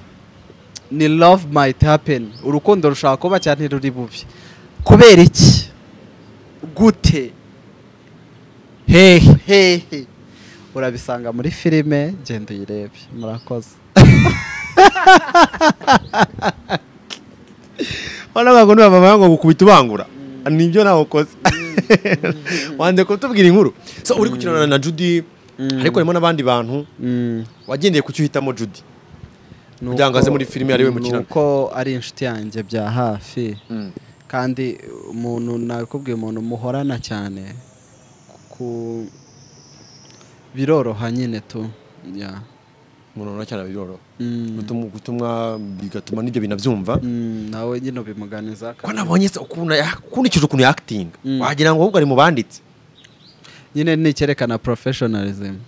ni love might happen urukundo rushobora kuba cyane ntiruri bubi kubera iki gute hehe hehe urabisanga muri filime genda uyirebe murakoze wana ntabwo niba mama yangu gukubita ubangura nibyo nawe ukoze wanze kutubwira inkuru so uri gukinana na judy ariko harimo n'abandi bantu Mm, wagendeye ku cyo uhitamo judy ni Kugira ngo uko- aze muri filime ariwe mukinana. ni uko ari inshuti yanjye bya hafi kandi umuntu nakubwiye umuntu muhorana cyane ku biroroha nyine tu ya umuntu urabona cyane biroroha Mm, Gutum- gutumwa bigatuma n'ibyo bintu abyumva mm, nawe nyine ubimuganiza ko nabonye se ukuntu ya- ukurikije ukuntu yakitinga Mm. wagira ngo ahubwo ari mu banditse nyine ni icyerekana professionalism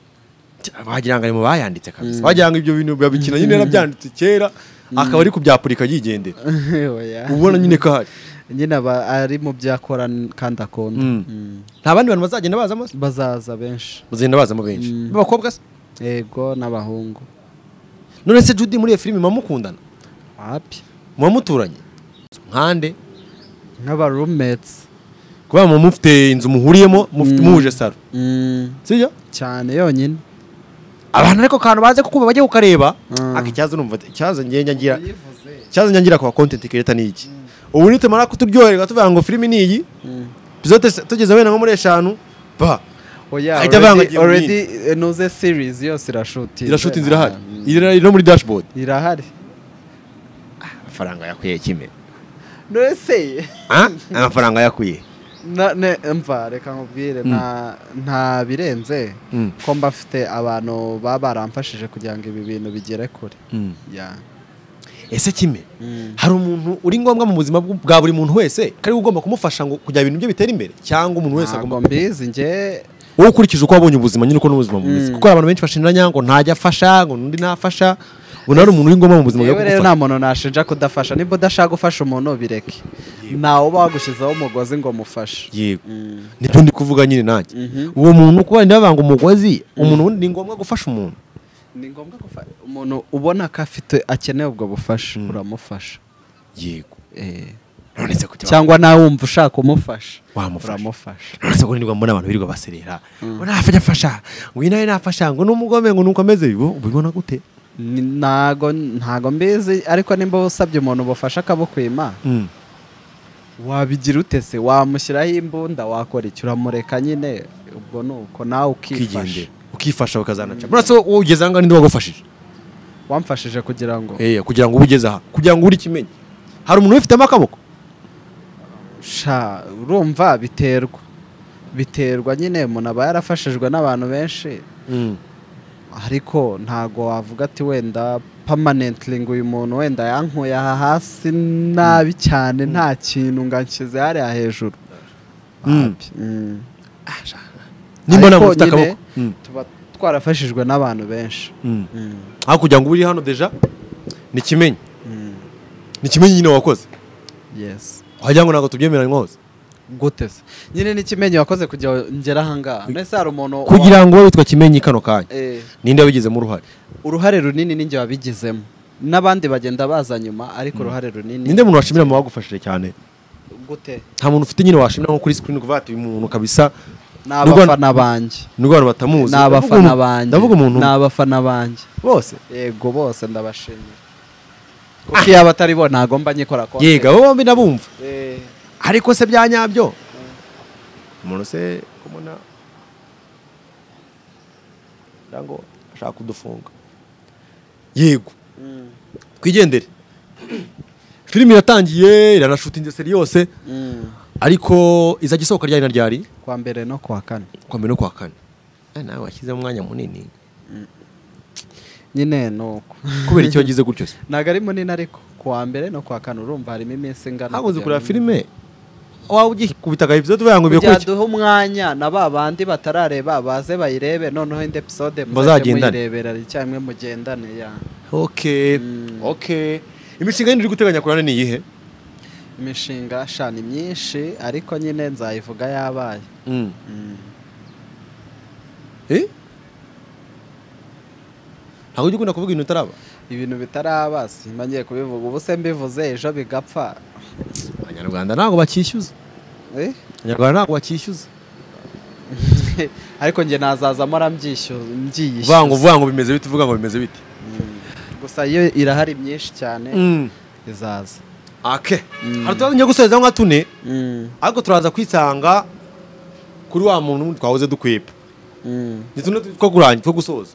Cya, wagira ngo ari mu bayanditse kabisa wagira ngo ibyo bintu babikina nyine yarabyanditse kera akaba ari kubyapurika yigendera Oya. uba ubona nyine ko hari nyine aba ari mu byo akora kandi akunda Mm. Mm. nta bandi bantu bazagenda bazamo se bazaza benshi bazagenda bazamo benshi Mm. b'abakobwa se yego n'abahungu none se judy muri iyo filime muba mukundana hapi muba muturanye nkande nk'abarumetsi kubera muba mufite inzu muhuriyemo mufite Mm. muhuje saro sibyo cyane yonyine abantu ariko kantu baze kukuba bajye kukareba Mm. aka ikibazo numva ikibazo ngenda ngira ikibazo ngira kwa content creator ni iki ubu nitumara kuturyoherwa tuvuga ngo filime ni iyi bizote se- tugeze wenda nko muri eshanu ba oya already Ahita avangagira already nuze series yose irashutinze irashuti inzira ihari Ah, mm. iri no muri dashboard irahari amafaranga yakwiye kime nose amafaranga yakwiye na- ne- mva reka nkubwire nta- nta birenze Mm. ko mba mfite abantu baba baramfashije kugira ngo ibi bintu bigere kure ya ese kime Mm. hari umuntu uri ngombwa mu buzima bw- bwa buri muntu wese ko ari we ugomba kumufasha ngo kugira ibintu bye bitere imbere cyangwa umuntu wese ntabwo agomba mbizi njye wowe ukurikije uko wabonye ubuzima nyine uko n'ubuzima bumeze Mm. kuko hari abantu benshi bashinjanya ngo ntajya afasha ngo n'undi ntafasha ubona ari umuntu uri ngombwa mu buzima bwo yewe rero gufasha nta muntu nashinja kudafasha niba udashaka gufasha umuntu bireke ntawe uba wagushyizeho umugozi ngo mufashe yego Mm. nibyo ndi kuvuga nyine nanjye Mhm. uwo muntu kuba wenda bavanga umugozi umuntu wundi ni ngombwa gufasha umuntu ni ngombwa gufasha umuntu ubona ko afite akeneye ubwo bufasha uramufasha yego Eh, none se kuki cyangwa nawe wumva ushaka kumufasha Wamufasha. uramufasha none se ko nirwa mbona abantu birirwa baserera ngo nafajya afasha ngo uyu nawe nafasha ngo n'umugome ngo nuko ameze ubu ubibona gute Ni- ntago ntago mbizi ariko nimba usabye umuntu ubufasha akabukwima Mm. wabigira ute se wamushyiraho imbunda wakora iki uramureka nyine ubwo ni uko nawe ukifasha ukigendera ukifasha ukazanaca murase wowe ugeze aha ngaha ninde wagufashije wamfashije kugira ngo Eh, kugira ngo ube ugeze aha kugira ngo uri kimenye hari umuntu ubifitemo akaboko sha urumva biterwa biterwa nyine umuntu aba yarafashijwe n'abantu benshi ariko ntago wavuga ati wenda permanently ngo uyu muntu wenda yankuye aha hasi nabi cyane nta kintu ngo anshyize hariya hejuru Mm. Wapi. Mm. nimba nta Ariko muntu ufite nyine akaboko Mm. tuba twarafashijwe n'abantu benshi Mm. Mm. aho kugira ngo ube uri hano deja ni kimenyi Mm. ni kimenyi nyine wakoze yes wagira ngo ntabwo tubyemeranywa hose gute se nyine n'ikimenyi wakoze kugira ngo ngere ahangaha mbese hari umuntu wa- kugira ngo witwa kimenyi kano kanya Eh, ninde wabigizemo uruhare uruhare runini ninjye wabigizemo n'abandi bagenda baza nyuma ariko uruhare runini ninde muntu washimira mu bagufashije cyane gute nta muntu ufite nyine washimira nko kuri screen kuvuga ati uyu muntu kabisa ni Nubwo- abafana banjye nubwo abantu batamuzi ni ndavuga abafana umuntu- banjye ndavuga umuntu ni abafana banjye bose yego bose ndabashimira kuko iyo aba atari bo ntago mba nyikora konti yega abo bombi nabumva Eh, ariko se bya nyabyo umuntu se kumona kugira ngo ashaka kudufunga yego mm, twigendere filime iratangiye iranashutinze seri yose mm. ariko izajya isohoka ryari na ryari kwa mbere no kwa kane kwa mbere no kwa kane Eh, nawe washyizemo umwanya munini nyine ni uko kubera icyo wagize gutyo se ntago ari munini ariko kuwa mbere no kuwa kane urumva harimo iminsi ingana hakunze kugira kureba ngo- filime waba ugikubita agahipso tuvuga ngo kugira ibikurikira duhe umwanya na ba bandi batarareba baze bayirebe noneho indi episode muzajye Bazagendane. muyirebera icyarimwe mugendane ya okay Mm. okay imishinga yindi uri guteganya kurane ni iyihe imishinga shana myinshi ariko nyine nzayivuga yabaye Mm. Eh? ntabwo ujya ukunda kuvuga ibintu utaraba ibintu bitaraba simbangiye kubivuga ubu se mbivuze ejo bigapfa abanyarwanda ntabwo bakishyuza Eh? abanyarwanda ntabwo bakishyuza ariko njye nazazamo arabyishyuza uvuga mbyiyishyuza ngo uvuga ngo bimeze bite uvuga ngo bimeze bite gusa yo irahari myinshi cyane izaza ake hari utubazo njya gusorezaho nka tune Mm, ariko turaza kwisanga kuri wa muntu twahoze dukwepa mm. ni tune two kurangira two gusoza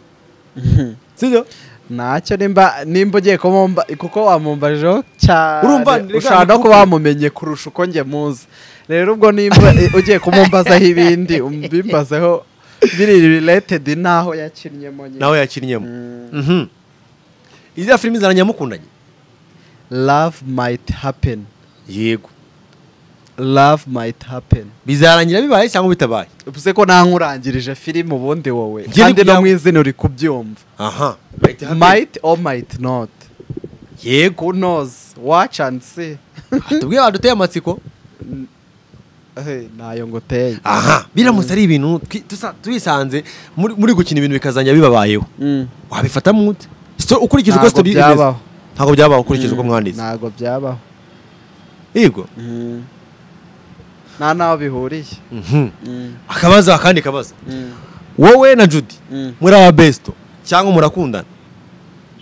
sibyo ntacyo nimba nimba ugiye kumumba kuko wamumbajeho Urumva, cyane reka ushobora no ni kuba wamumenye kurusha uko njye muzi rero ubwo nimba ugiye kumumbazaho ibindi umbimbazeho biri related n'aho yakinnyemo nyine nawe yakinnyemo Mhm. iriya filime izana nyamukundanye love might happen yego love might happen bizarangira bibaye cyangwa bitabaye uvuze ko nta nkurangirije filime ubundi wowe Njye kandi no nibyo- mu izina uri kubyumva aha might or might not yego who knows watch and see tubwire baduteye amatsiko Eh, ntayo nguteye aha biramutse ari ibintu twi- tusa- twisanze muri muri gukina ibintu bikazajya bibabayeho Mm. wabifata mu mute Sto- ukurikije uko Ntabwo sitori iri imeze byabaho. ntabwo byabaho ukurikije uko mwanditse ntabwo byabaho yego nta n'aho bihuriye akabazo akandi kabazo wowe na judy Mm. muri aba besto cyangwa murakundana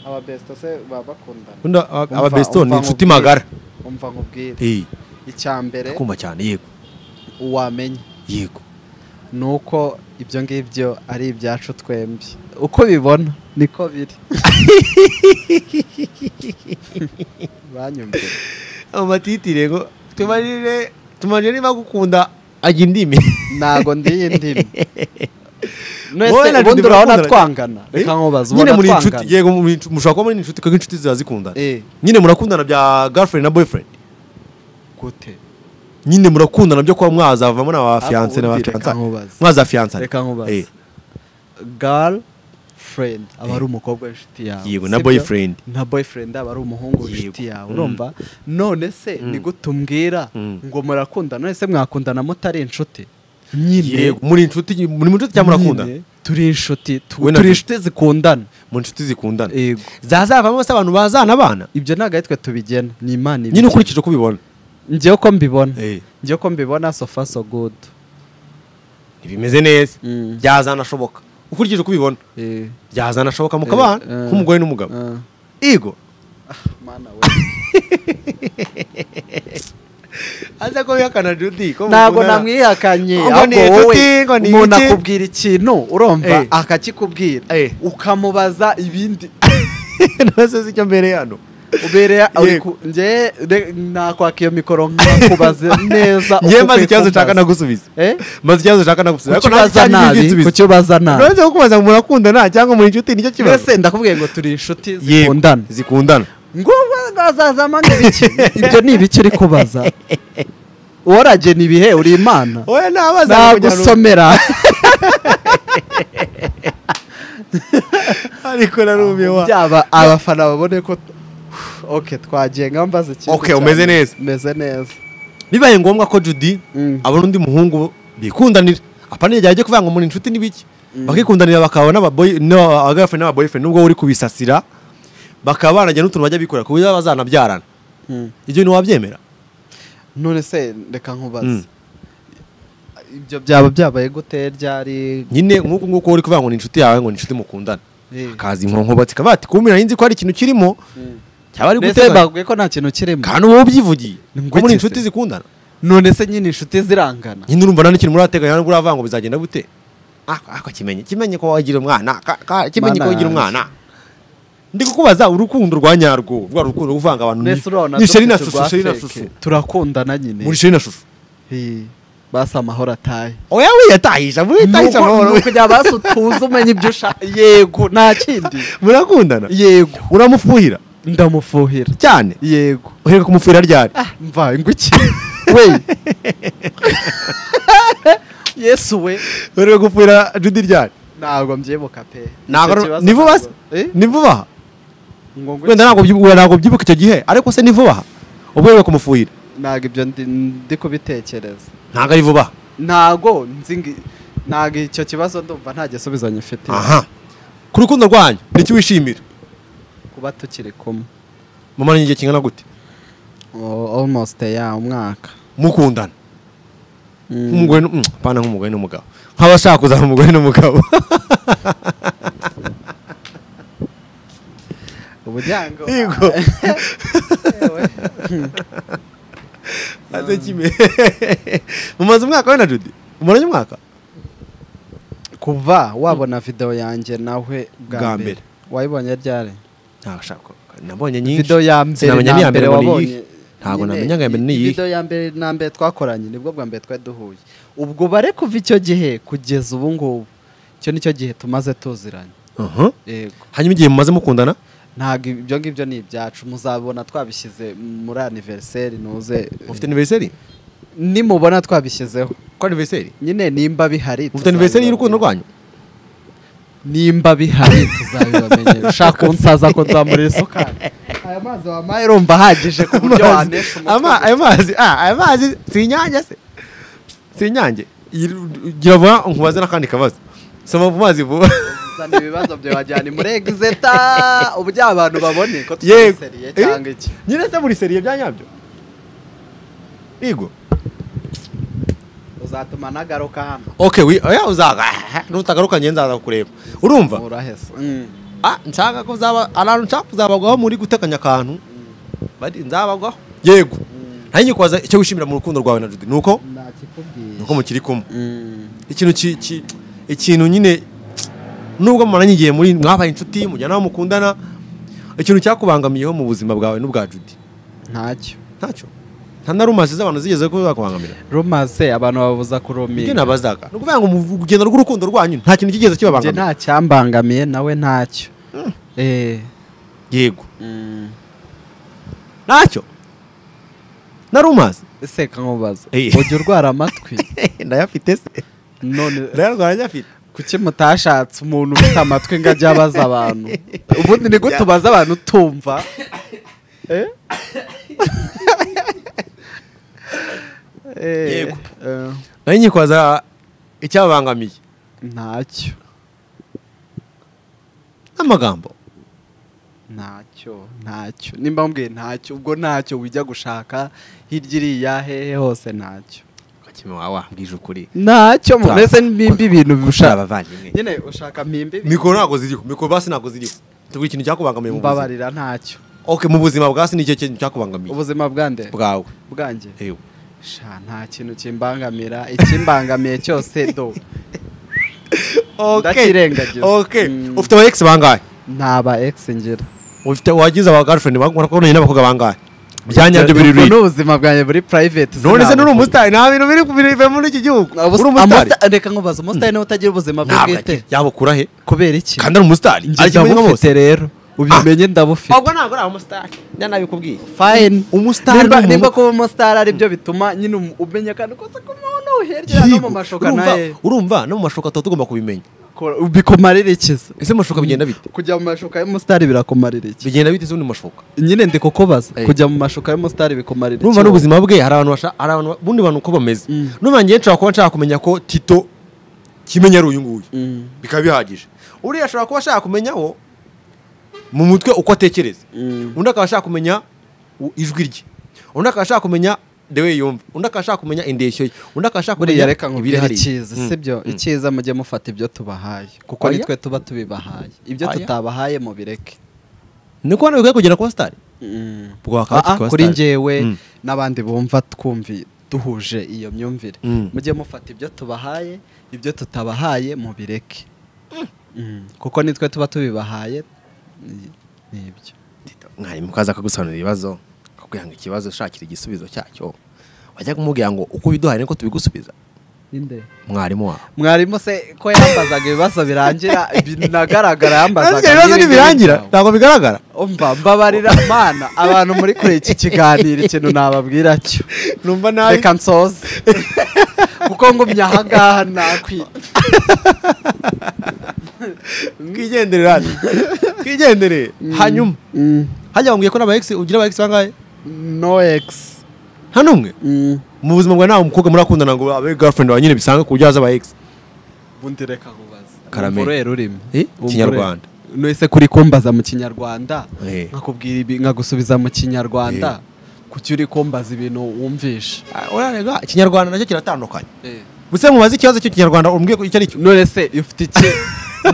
ababesito se baba bakundana Ukunda aba- aba Umva- besto umva ni inshuti nkubwire. magara umva nkubwire Eh, icya mbere kumva cyane yego wamenya yego ni uko ibyo ngibyo ari ibyacu twembi uko bibona niko biri banyumvira amatiti rego tumarire tumarire niba gukunda ajya indimi ntabwo ndiye indimi Wowe nese na ubundi Judy urabona murakundana? twangana reka nkubaza nyine ubona muri inshuti twangana yego muri inshuti- mushobora kuba muri inshuti kuko inshuti ziba zikundana Eh. nyine murakundana bya girlfriend na boyfriend gute nyine murakundana byo kuba mwazavamo na ba Hafi fiance na ba ubundi reka fiance nkubaze. mwaza fiance reka nkubaze girl friend aba ari umukobwa w'inshuti yawe Yego, na sibyo? boyfriend. na boyfriend aba ari umuhungu w'inshuti yawe urumva none se ni gute umbwira ngo murakundana none se mwakundana mutari inshuti nyine yego muri inshuti muri inshuti cyangwa murakundana nyine turi inshuti tu- We na turi Judy. inshuti zikundana mu inshuti zikundana yego zazavamo se abantu bazana abana ibyo ntabwo ari twe tubigena ni imana nyine ibigena. ukurikije uko ubibona njyewe uko mbibona Eh. njyewe uko mbibona so far so good ntibimeze neza Mm. byazanashoboka ukurikije uko ubibona Eh, byazanashoboka mukabana Eh, eh. nk'umugore n'umugabo eh. yego Mana we. aza ko bihakana judy ko ntabwo mukundana. namwihakanye Ngo ni ahubwo wowe inshuti, ngo ni umuntu iki? akubwira ikintu urumva Eh. akakikubwira Eh. ukamubaza ibindi ntabaze icyo mbere yano ubereye uri Yego. ku- njye re- nakwaka iyo mikoro nkakubaza neza ngewe uko maze ukwiye ikibazo nshaka kumbaza. nagusubiza Eh? maze ikibazo nshaka nagusubiza ariko nta kukibaza cyangwa nabi igisubizo kukibaza nabi ntabwo kubaza ngo murakundana cyangwa muri inshuti nicyo kibazo mbese ndakubwiye ngo turi inshuti Yego, zikundana zikundana ngo azazama n'ibiki ibyo ni ibiki uri kubaza worage ni ibihe uri imana oya ntabaza nagusomera ariko narumiye wa byaba abafana babone ko oke twagiye nka mbaza ikintu Okay, umeze cyane. neza. meze neza bibaye ngombwa ko judy Mm. abona undi muhungu bikundanira apana igihe ajya kuvuga ngo muri inshuti n'ibiki bakikundanira bakaba n'ababoy n'abagafana n'ababoyfriend nubwo uri kubisasira bakaba banajya n'utuntu bajya bikorera ku buryo bazanabyarana ibyo ntiwabyemera none se reka nkubaze Mm. ibyo byaba byabaye gute ryari nyine nk'uko nguko uri kuvuga ngo ni inshuti yawe ngo ni inshuti mukundana Eh. akaza inkonkoba zikaba ati kumira nzi ko hari ikintu kirimo cyaba ari mbese gutega babwiye ko nta kintu kirimo kandi uba ubyivugiye Ngo ko iki muri inshuti se? zikundana none se nyine inshuti zirangana nyine urumva nta n'ikintu murateganya nubwo uravuga ngo bizagenda gute ako ako kimenye kimenye ko wagira umwana ka- ka- kimenye ko Mana wagira yanjye. umwana ndi kukubaza urukundo rwa nyarwo rwa rukundo rwo kuvanga abantu mbese urabona ni sheri na dufite shusho urwa sheri na fake. shusho turakundana nyine muri sheri na shusho Eh, basi amahoro ataye oya wiyatahisha muyitahisha amahoro nuko kujya basi utuze umenye ibyo ushaka yego nta kindi murakundana yego uramufuhira ndamufuhira cyane yego uhereka kumufuhira ryari mva inguki we yesu we uhereka gufuhira judy ryari ntabwo mbyibuka pe Ntabwo Icyo ari- kibazo ni vuba se ntabwo- Eh? ni vuba aha ngo ngwiki? wenda ntabwo ubyibu- ntabwo ubyibuka icyo gihe ariko se ni vuba aha ubwo uhereka kumufuhira ntabwo ibyo ndi ndi kubitekereza ntabwo ari vuba aha ntabwo nzi ngi- ntabwo icyo kibazo ndumva nta gisubizo nyifite aha ku rukundo rwanyu ni iki wishimira kuba tukiri kumwe mama ni igihe kingana gute O- almost ya umwaka mukundana Mm. nk'umugore nu- mm, apana nk'umugore n'umugabo nk'abashaka kuzana umugore n'umugabo ubujyango yego Ewe. aze kime mumaze umwaka we na judy umaranye umwaka kuva wabona video yanjye nawe Bwa bwa mbere. mbere wayibonye ryari ntabashaka nabonye nyinshi video ya mbere sinamenya n'iya na mbere mbere ngo ni wabonye iyihe. Ntabwo Nyine, namenya ngo iya mbere ni i- iyihe. video ya mbere na mbere twakoranye nibwo bwa mbere twari duhuye ubwo bare kuva icyo gihe kugeza ubu ngubu icyo nicyo gihe tumaze tuziranye Aha. yego hanyuma igihe mumaze mukundana ntabwo ibyo ngibyo ni ibyacu muzabona twabishyize muri aniveriseri nuze mufite aniveriseri nimubona twabishyizeho ko aniveriseri nyine nimba bihari mufite aniveriseri y'urukundo tuzabibabwira. rwanyu nimba bihari tuzabibamenyera ushaka unsaza ko nzamurira isuka aya mazi wampaye urumva ahagije ku buryo wanesha Amazi- ama- ayo mazi ah, ayo mazi si inyange se si inyange Iyi- gira vuba nkubaze n'akandi kabazo soma mu mazi vuba uzana ibibazo byawe wajyana muri egizeta uburyo abantu babone ko Yego. tutiseriye Eh? cyangwa iki nyine se muri seriye bya nyabyo yego uzatuma nagaruka hano okay wi oya uzaga nutagaruka ngiye nzaza kureba urumva uraheza Mm. ah nshaka ko uzaba arantu nshaka kuzabagwaho muri gutekanya akantu bari nzabagwaho yego nari nyikwaza icyo wishimira mu rukundo rwawe na Judy nuko nakikubwiye nuko mukiri kumwe Mm. ikintu ki- ki- ikintu nyine nubwo mumaranye igihe muri mwabaye inshuti mujyana aho mukundana ikintu cyakubangamiyeho mu buzima bwawe n'ubwa Judy ntacyo ntacyo nta na rumasi z'abantu zigeze ko zakubangamira rumase abantu babuza ibyo kurumira nabazaga ni ukuvuga ngo mu rugendo rw'urukundo rwanyu nta kintu kigeze njye kibabangamira nta cyambangamiye nawe ntacyo eh yego mm. ntacyo nari umazi ese nkamubaza Eh. ujya urwara amatwi ndayafite se none ndayarwara nyafite kuki mutashatse umuntu ufite amatwi ngo ajye abaza abantu ubundi ni gute ubaza abantu utumva Eh? Eh, Yego. eh, nari nyikwaza icyababangamiye ntacyo n'amagambo ntacyo ntacyo nimba mbwiye ntacyo ubwo ntacyo wijya gushaka hirya iriya hehe hose ntacyo kakime wawe wambwije ukuri ntacyo mu mbese mbimbi ibintu bishaka abavandimwe nyine ushaka mpimbi mikoro ntabwo ziriho mikoro basi ntabwo ziriho tuvuga ikintu cyakubangamiye mu buzima mbabarira ntacyo okay mu buzima bwasi nicyo kintu cyakubangamiye ubuzima bwande bwawe bwanjye Ewe. sha nta kintu kimbangamira ikimbangamiye cyose do Ndakirengagiza. okay Mm. ufite aba ex bangahe ntaba ex ngira ufite wagize aba girlfriend bakubonye n'abakobwa bangahe byanyabyo biri Ubwo ruri ni ubuzima bwanjye buri private none se sinabukora. n'uri umusitari nta bintu biri bive muri iki gihugu Ubus- uri umusitari amusta- reka nkubaza umusitari niwe utagira ubuzima bwe ntabwo bwite yaba ukura he kubera iki kandi ari umusitari Njye ari kimwe nka bose ndabufite rero ubimenye ndabufite ntabwo ari umusitari nanabikubwiye fine Umusitari Nimba- ni umuntu- nimba kuba umusitari aribyo bituma nyine um- umenya akantu kose k'umuntu uherera no mu mashoka naye urumva no mu mashoka tuba tugomba kubimenya Ko- bikumarira ikiza ese mu mashoka bigenda bite kujya mu mashoka y'umusitari birakumarira iki bigenda bite se mu mashoka nyine ndi kukubaza Eh. kujya mu mashuka y'umusitari bikumarira urumva iki wowe? n'ubuzima bwe hari abantu basha- hari abantu bundi bantu uko bameze Mm. n'umva ngewe nshobora kuba nshaka kumenya ko tito kimenya ari uyu nguyu Mm, bikaba bihagije uriya ashobora kuba ashaka kumenyaho mu mutwe uko atekereza mm, undi akaba ashaka kumenya u- ijwi rye undi akaba ashaka kumenya the way yumva undi akaba ashaka kumenya indeshyo ye undi akaba ashaka buriya kumenya reka ibiri nkubwire hariya. icyiza Mm. sibyo Mm. icyiza mujye mufata ibyo tubahaye kuko Oya. nitwe tuba tubibahaye ibyo Oya. tutabahaye mubireke niko hano bikwiye kugera kuba sitari Mm. ubwo bakaba Aa, tukaba kuri sitari. njyewe Mm. n'abandi bumva twumvi duhuje iyo myumvire Mm. mujye mufata ibyo tubahaye ibyo tutabahaye mubireke Mm, kuko nitwe tuba tubibahaye ni- ni ibyo mwarimu kaza akagusobanurira ibibazo akakubwira ngo ikibazo shakira igisubizo cyacyo wajya kumubwira ngo uko ubiduhaye niko tubigusubiza mwarimu wawe mwarimu se ko yambazaga ibibazo birangira binagaragara yambazaga Ariko ibibazo n'ibindi ntibirangira byawe. ntabwo bigaragara umva mbabarira mana abantu muri kure iki kiganiro ikintu nababwira cyo numva nabi reka nsoze kuko ngumye ahangaha nakwi twigendere rani twigendere hanyuma Mm, hajya bambwiye ko n'abayegisi ugira abayegisi bangahe no ex nta n'umwe Mm. mu buzima bwawe nta mukobwa murakundana ngo abe girlfriend wawe nyine bisanzwe ku buryo haza abayegisi ubundi reka nkubaza Urumva karameri uruhe rurimi Eh, Urumva uruhe? Kinyarwanda. Nese kuri kumbaza mu kinyarwanda Eh. nkakubwira ibi nkagusubiza mu kinyarwanda kuki uri kumbaza ibintu wumvisha Ah, urarega ikinyarwanda nacyo kiratandukanye buse mubaze ikibazo cy'ikinyarwanda umbwiye ko icyo ari cyo none se ufite iki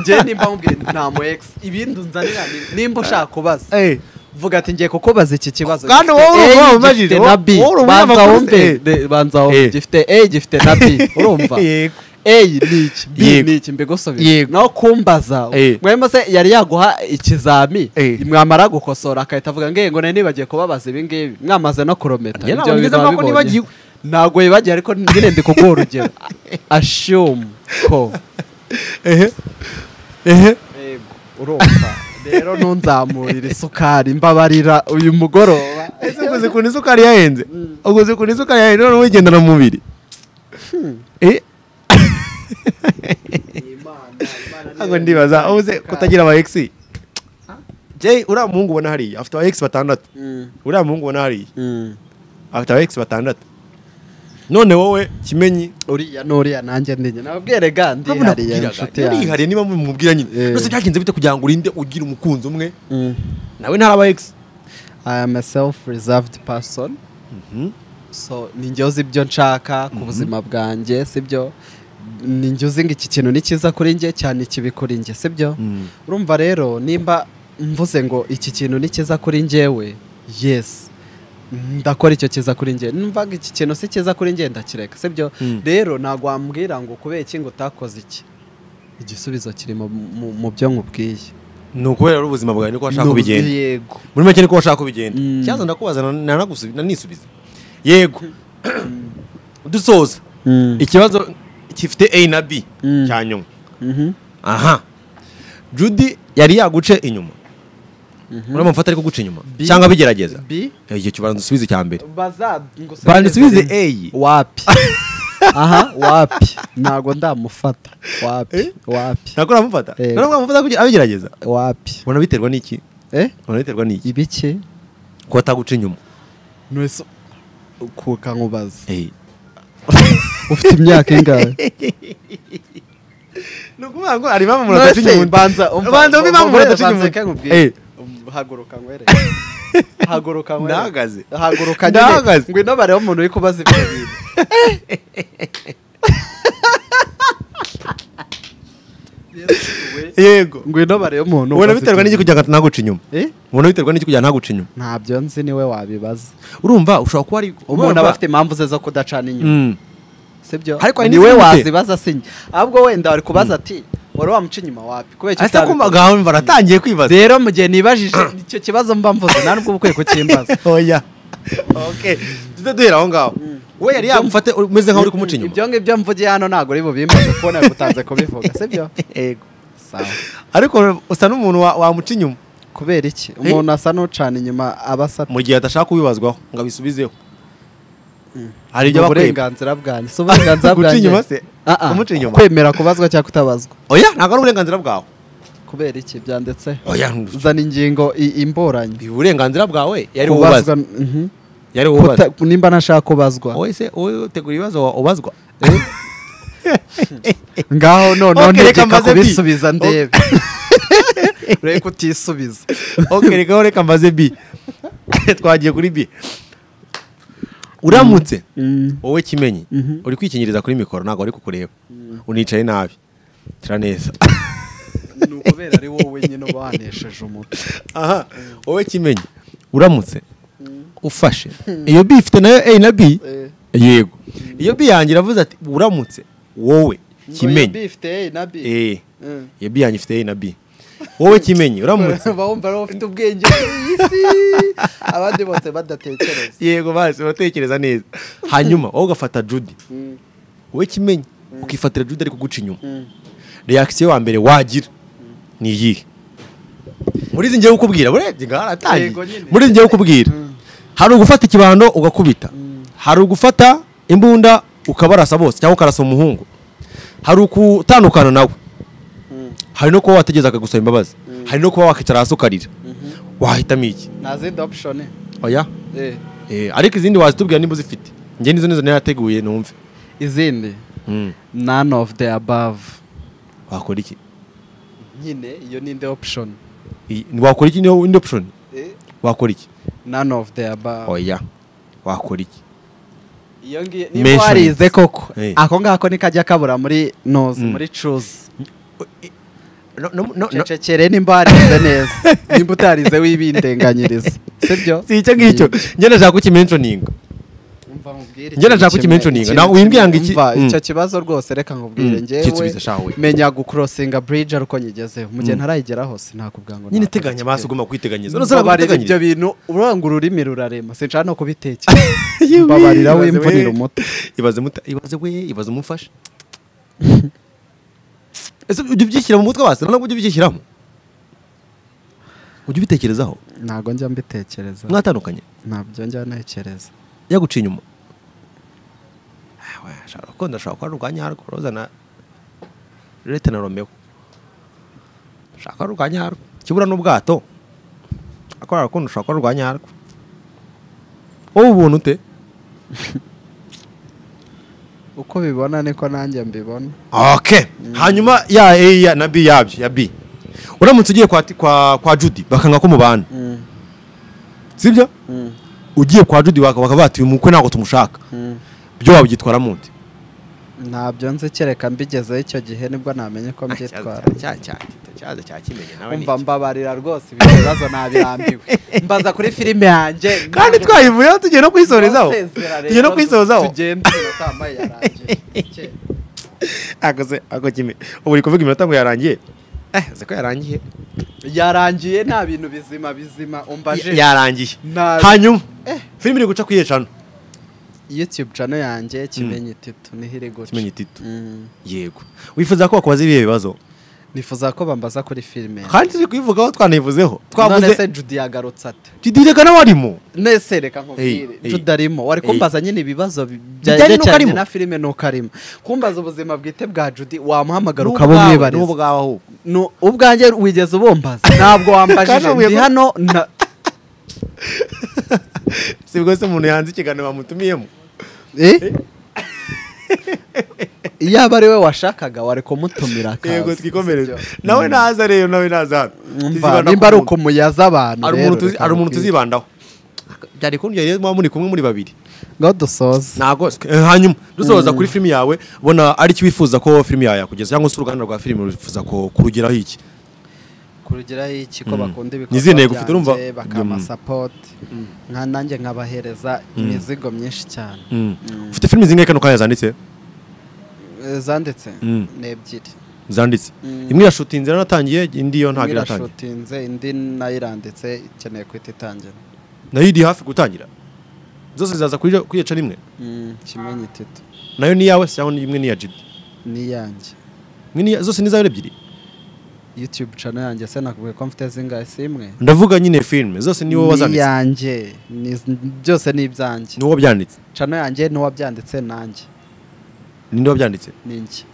njye nimba nkubwiye nta mu ex ibindi unzanira ni- nimba ushaka kubaza Eh, vuga ati ngiye kukubaza iki kibazo Kandi gifite wowe urumva A, wabajije, gifite na B wowe urumva banza wabakubise, wumve eh. de- banza Eh. wumve gifite A gifite na B urumva Yego. A ni iki B Yego. ni iki mbigusubize Yego. naho kumbaza Eh. mwemba se yari yaguha ikizami Eh. mwamara gukosora akahita avuga ngo ngo nari nibagiye kubabaza ibi ngibi mwamaze no kurometa Njye Ibyo ntabwo nigeze bintu mvuga ko wabibonye. nibagiwe. ntabwo wibagiwe ariko nyine ndi kuguha urugero assume ko Yego, urumva rero ntunzamurire isukari mbabarira uyu mugoroba ese uguze ukuntu isukari yahenze uguze ukuntu isukari yahenze none wigendana mu mubiri Eh, ntabwo ndibaza ubuze kutagira aba ex jay uriya muhungu ubona hariya afite aba ex batandatu Mm, uriya muhungu ubona hariya mm. afite aba ex batandatu none wowe kimenyi uriya n'uriya nanjye ndinye nababwire ga ndihariye inshuti yanjye yarihariye niba mumubwira nyine Eh. byose byagenze bite kugira ngo urinde ugira umukunzi umwe Mm. nawe ntari aba ex I am a self reserved person so ni njye uzi ibyo nshaka ku buzima bwanjye sibyo ni njye uzi ngo iki kintu ni cyiza kuri njye cyane ikibi kuri njye sibyo urumva rero nimba mvuze ngo iki kintu ni cyiza kuri njyewe yes ndakora icyo cyiza kuri njye numva ngo iki kintu si cyiza kuri njye ndakireka sibyo rero ntabwo wambwira ngo kubera iki ngo utakoze iki igisubizo kiri mu- mu- mu byo nkubwiye ni ukubera ari ubuzima bwawe niko washaka kubigenda yego muri make niko washaka kubigenda Mm. cyaza ndakubaza na- nanagusubi- nanisubiza yego dusoza Mm. ikibazo gifite a na b Mm. cya nyuma Mhm. aha judy yari yaguce inyuma uramufata mufata ariko guca inyuma B. cyangga bigerageza B igihe kibanza usubize icya mbere baza banza usubize a wapi aha wapi ntago ndamufata wapi wapi ntabwo uramufata Yego. ntabwo uramufata kugira- abigerageza wapi ubona biterwa n'iki eh ubona biterwa n'iki ibiki kuba ataguca inyuma nwese kuka nkubaza Eh. ufite imyaka ingahe ni ukuvuga ngo hari impamvu umuntu adaca Nose, inyuma banza umva- Banza umve impamvu umva- umuntu adaca banza inyuma. reka nkubwire. Eh. Um, haguruka ngwere haguruka ngwere Ndahagaze. haguruka Ndahagaze. nyine ngwino bareho umuntu uri kubaza ibyo bintu yego ngwino bareho umuntu ubona ubaza biterwa ibyo n'iki kugira ngo ntaguca inyuma Eh? ubona biterwa n'iki kugira ngo ntaguca inyuma ntabyo nzi niwe wabibaza urumva ushobora kuba ari umuntu aba afite impamvu ze zo kudacana inyuma Mm. sibyo Ariko hari niwe n'izindi se. wazibaza si njye ahubwo wenda wari kubaza ati wari wamuca inyuma wapi kubera icyo asa kumva utabikoze?" gaho baratangiye kwibaza rero mu gihe nibajije icyo kibazo mba mvuze nta nubwo uba ukwiye kukimbaza oya okay tujye duhera aho ngaho we yari yagufate umeze nkaho uri kumuca inyuma ibyo ngibyo mvugiye hano ntabwo uri bubimbaze kubona yagutanze kubivuga sibyo Yego. sawa ariko usa n'umuntu wa- wamuca inyuma kubera iki umuntu asa n'ucana inyuma aba asa mu gihe adashaka kubibazwaho ngo abisubizeho hari ni ibyo bakwemba uburenganzira bwanjye si uburenganzira Guca bwanjye inyuma se? Ah, ah. Kumuca inyuma? kwemera kubazwa cyangwa kutabazwa oya ntabwo ari uburenganzira bwawe kubera iki byanditse oya zana ingingo i- imburanye ni uburenganzira bwawe yari kubazwa ububazwa mhm. yari Kuta- ububazwa nimba ntashaka kubazwa wowe se wowe utegura ibibazo wa- ubazwa ngaho noneho Okay, reka ntegeka mbaze bi. kubisubiza ndebe reka utisubiza ok reka reka mbaze bi twagiye kuri bi uramutse wowe kimenyi uri kwikinyiriza kuri mikoro ntabwo ari kukureba unicaye nabi tira neza ni ukubera ari wowe nyine uba wanesheje umutwe aha wowe kimenyi uramutse ufashe iyo bi ifite nayo a na b Eh. yego iyo bi yanjye iravuze ati uramutse wowe kimenyi bifite A na B Eh, Mm. iyo bi yanjye ifite a na b wowe kimenyi uramutse Uba wumva ari wowe ufite ubwenge bw'iyi si abandi bose badatekereza yego basi uratekereza neza hanyuma wowe ugafata judy Mm, wowe kimenyi ukifatira jude ari kuguca inyuma mm. reakisiyo wa mbere wagira ni iyihe muri izi ngiye kukubwira urebye ngaho haratangiye Yego nyine. muri izi ngiye kukubwira hari ugufata ikibando ugakubita hari ugufata imbunda ukabarasa bose cyangwa ukarasa umuhungu hari ukutandukana nawe hari no kuba wategereza akagusaba imbabazi hari no kuba wakwicara hasi ukarira wahitamo iki nta zindi option oya eh. Eh, ariko izindi wazitubwira niba uzifite njye nizo nizo narateguye numve izindi Mm. none of the above wakora iki nyine iyo ni indi option Iyi- wakora iki niyo indi option Eh, wakora iki none of the above oya wakora iki iyo ngiyo Mention niba warize it. koko Eh. ako ngako ni kajya kabura muri noze Mm. muri cuze no, no, no, no. cecekere nimba warize neza nimba utarize wibindenganyiriza sibyo si icyo ngicyo njye nashaka kukimentioninga Njye nashaka kukimentioninga. Na- wimbwira ngo iki- Umva, Mm. icyo kibazo rwose reka nkubwire Mm, njyewe kisubiza shawe. menya gukurosinga buriji ariko nyigezeho mu gihe ntarayigeraho sinakubwira ngo nyine nakora teganya amaso iki. ugomba kwiteganyiriza mbabarira ibyo bintu uranga ururimi rurarema sinshaka no kubitekera mbabarira wimvunira umuti ibaze muta ibaze we ibaze umufasha ese ujya ubyishyira mu mutwe wase ntabwo ujya ubishyiramo ujya ubitekerezaho ntabwo njya mbitekereza mwatandukanye ntabyo njya ntekereza yaguca inyuma Ah, we, ashobora gukunda ashobora kuba ari urwa nyarwo roza na rete na romeo ashaka ari urwa nyarwo ikibura n'ubwato akora arakunda ushobora kuba ari urwa nyarwo wowe ubuntu ute uko bibona niko nanjye mbibona ok hanyuma ya a ya na b yabyo ya b uramutse ugiye kwa kwa kwa judy bakanga ko mubana sibyo ugiye kwa judy baka- bakaba bati uyu mukwe ntabwo tumushaka byo wabyitwara munsi ntabyo nzi kereka mbigezeho icyo gihe nibwo namenye ko mbyitwara ikibazo cya kimenye umva mbabarira rwose ibyo bibazo nabirambiwe mbaza kuri filime yanjye kandi twayivuyeho tugiye no kuyisorezaho Ntuzezera rero, tugiye no kuyisozaho tugende iminota yambaye yarangiye akoze ako kimwe ubu uri kuvuga iminota ngo yarangiye eh uzi ko yarangiye yarangiye nta bintu bizima bizima umbaje yarangiye Nabi. hanyuma filime iri guca ku iyecana youtube channel yanjye kimenyi titu niho iri guca kimenye itito Mm. yego wifuza ko wakubaza ibihe bibazo nifuza ko bambaza kuri filime kandi turi kubivugaho twanivuzeho none se twavuze judy yagarutse ate tudireka n'abarimo nese reka nkubwire Hey, hey. tutarimo wari Hey. kumbaza nyine ibibazo bi- Bijyanye n'uko byerekeranye arimo? na filime nuko arimo kumbaza ubuzima bwite bwa judy wamuhamagara ukaba umwibariza n'ubwawe ahubwo Nu- ubwanjye wigeze ubumbaza ntabwo Kandi wambajije ubuye ndi ko- hano na- si bwose umuntu yanze ikiganiro bamutumiyemo Eh? yaba ari we washakaga wari kumutumira akaza. yego twikomereze Si byo? nawe naza rero nawe naza hano Umva, Tuzibanda nimba ari ku muntu. ukumuyaza abantu hari rero, umuntu tuzi- reka hari umuntu nkubwire. tuzibandaho byari kundya rero muba muri kumwe muri babiri ngaho dusoza ntabwo se- eh, hanyuma dusoza kuri filime yawe ubona ari icyo wifuza ko filime yawe yakugeza cyangwa se uruganda rwa filime rwifuza ko kurugeraho iki kurugeraho iki ko bakunda Ni izihe ntego ufite, urumva? byanjye, bakamasapoti nka nanjye nkabahereza imizigo myinshi cyane ufite filime zingahe kano kanya zanditse Eh, zanditse Mm. ni ebyiri zanditse Mm. imwe irashutinze yaranatangiye indi yo imwe ntabwo iratangira irashutinze indi nayo iranditse ikeneye guhita itangira nayo iri hafi gutangira zose zaza kuri kwiyeca rimwe kimenyi itito nayo ni iyawe cyangwa ni imwe ni iya jibi n'iyanjye Imwe ni iya- zose ni izawe ebyiri youtube channel yanjye se nakubwiye ko mfite zingahe si imwe ndavuga nyine filime zose ni wowe wazanditse n'iyanjye Ni- byose ni ibyanjye ni wowe byanditse channel yanjye n'uwabyanditse nanjye ninde wabyanditse ninjye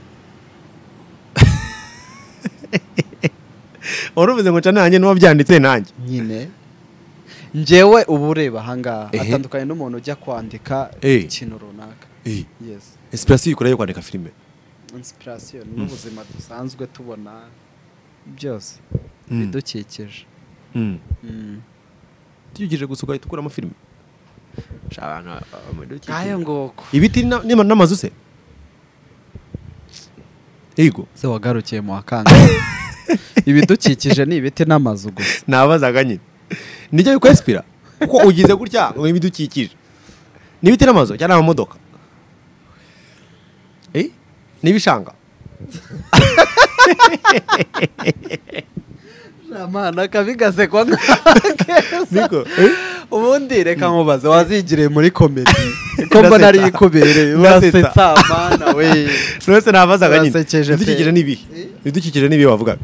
wari uvuze ngo nca nanjye n'uwo byanditse nanjye nyine njyewe uba ureba ahangaha Ehe. atandukanye n'umuntu ujya kwandika Eh. ikintu runaka yes esipirasiyo ikora yo kwandika filime inspiration n'ubuzima dusanzwe tubona byose bidukikije tuyugirije gusa ugahita ukuramo filime Sha abantu bamudukikije. nk'ayo nguko ibiti na- n'ama- n'amazu se yego se wagarukiye mu wakanga ibidukikije ni ibiti n'amazu gusa nabazaga nyine nijya bikwesipira kuko ugize gutya ngo ibidukikije n'ibiti n'amazu cyangwa amamodoka eh n'ibishanga amana kabigaze kwa Niko, nkakeza eh? ubundi reka nkubaze wazigiriye muri komedi ko Ndasetsa. mbona ariyo ikubereye Ndasetsa. urasetsa amana we nonese nabazaga nyine Basekeje pe. ibidukikije n'ibihe ibidukikije n'ibihe wavugaga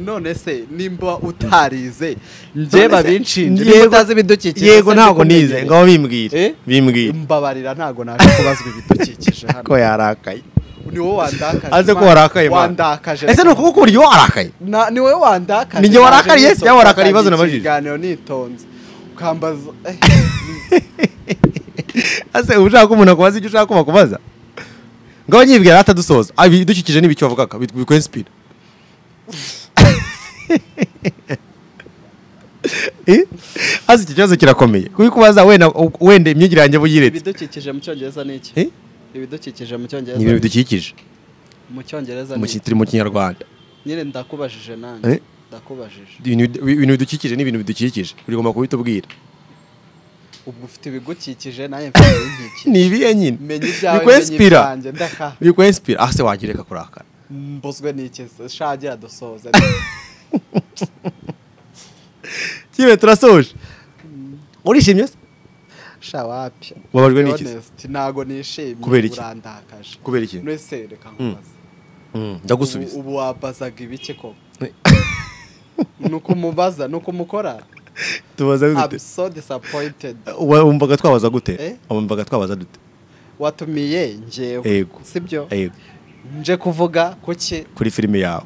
none se nimba utarize njye babinshinje Yego- niba utazi ibidukikije yego se ntabwo niko nize umenyere. ngaho bimbwira Eh? bimbwira mbabarira ntabwo naje kubazwa ibidukikije hano ko yarakaye ni wowe wandakaje aze ko Mana. warakaye Mana. wandakaje ese ni ukuboko uburyo warakaye Na- ni wowe wandakaje Ni njye naje warakariye, nitonze, cyangwa warakariye ibibazo natangiye nabajije? ikiganiro nitonze ukambaza eh, ese uba ushaka ko umuntu akubaza icyo ushaka ko bakubaza ngaho nyibwira atadusoza ibidukikije n'ibiki wavugaga bikwesipira hasi iki kibazo kirakomeye kuko kubaza wenda wenda imyigire yanjye buyiretse ibidukikije mu cyongereza ni iki Eh? ibidukikije mu ni ibintu cyongereza bidukikije mu cyongereza mu ni ki- iki turi mu kinyarwanda nyine ndakubajije nanjye Eh? ndakubajije ibintu bidu- ibintu bidukikije ni ibintu bidukikije urigomba kubitubwira ubwo ufite ibigukikije nawe mfite ibidukikije ni ibihe nyine menya ibyawe menya bikwensipira ibyanjye ndaka bikwensipira ah se wagireka kurakara mbuzwe n'iki shagira dusoza kibe turasoje urishimye se shawapi Wababajwe n'iki se? ntago nishimye Kubera iki? urandakaje kubera iki mwese reka nkubaze Mm, ubu, ndagusubiza ubu wabazaga ibiki koko nuko umubaza nuko umukora tubaza I'm gute so disappointed Wa- wumvaga twabaza gute Eh? wumvaga twabaza dute watumiye njyewe Ego. sibyo Yego, nje kuvuga kuki kuri filime yawe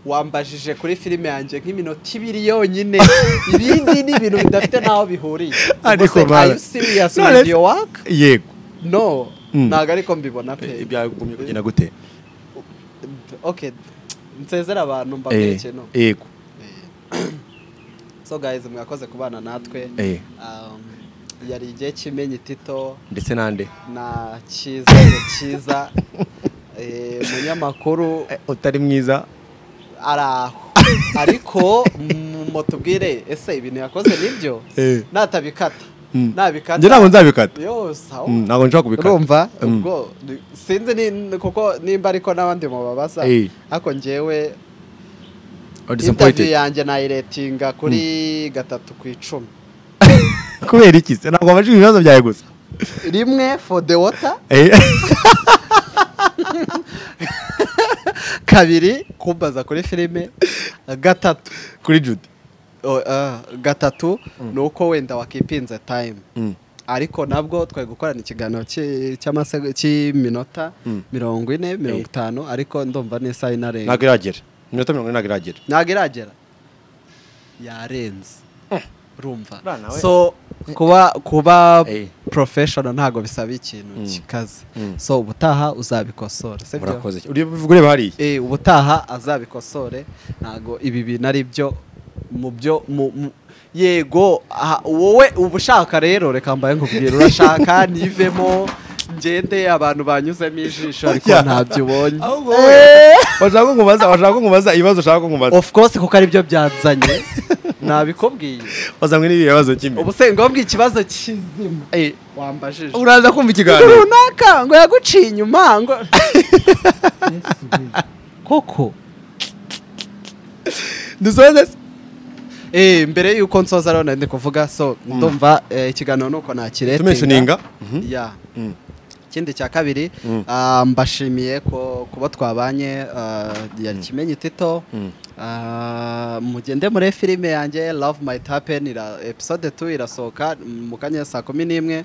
wambajije kuri filime yanjye nk'iminota ibiri yonyine ibindi ni ibintu bidafite n'aho bihuriye Ariko Ubwo se, mara. are you serious None with se- your work yego no Mm. ntago ariko mbibona pe byagumye kugenda gute okay nsezera abantu mbabwire Eh, ikintu yego so guys mwakoze kubana natwe eh, Um, yari igihe cy'imenyi tito ndetse nande na cyiza na cyiza Eh, umunyamakuru Eh, utari mwiza ari aho ariko mm, mutubwire ese ibintu yakoze nibyo Eh. natabikata Mm. nabikata njye ntabwo nzabikata yose aho Mm, ntabwo nshobora kubikata urumva Mm. ubwo ni- sinzi ni- kuko nimba ariko n'abandi mubabaza Eh. ariko njyewe Or interview disappointed yanjye nayiretinga kuri gatatu ku icumi kubera iki se ntabwo wabajije ibibazo byawe gusa rimwe for the water Eh, kabiri kumbaza kuri filime gatatu kuri jude o- ah, gatatu ni uko wenda wakipinze time Mm. ariko nabwo twari gukorana ikiganiro cy'i- cy'amase- cy'iminota mirongo ine mirongo itanu ariko ndumva n'isaha inarenga ntabwo iragera iminota mirongo ine ntabwo iragera ntabwo iragera yarenze urumva Bana we. so kuba kuba Eh. professional ntabwo bisaba ikintu kikaze so ubutaha uzabikosora sibyo murakoze uri- ureba hariya Eh, ubutaha azabikosore ntago ibi bintu ari byo mu byo mu- mu- yego aha, wowe uba ushaka rero reka mbaye nkubwira urashaka nivemo ngende abantu banyuzemo ijisho ariko Oya. ntabyo ubonye Eh, washaka ko nkubaza washaka ko nkubaza ibibazo ushaka ko nkubaza of course kuko aribyo byanzanye nabikubwiye wazanywe n'ibi bibazo kimwe ubu se ngombwa ikibazo kizima wambajije uraza kumva Ibintu ikiganiro runaka ngo yaguciye inyuma ngo koko dusoze se Eh, mbere y'uko nsoza rero nari kuvuga so ndumva eh, ikiganiro nuko nakiretinga tumensioninga ya Mm. ikindi cya kabiri ah, mbashimiye ko kuba twabanye ah, yari kimenyi tito Ah, mugende muri filime yanjye love might happen ira, episode 2 irasohoka mu kanya saa kumi n'imwe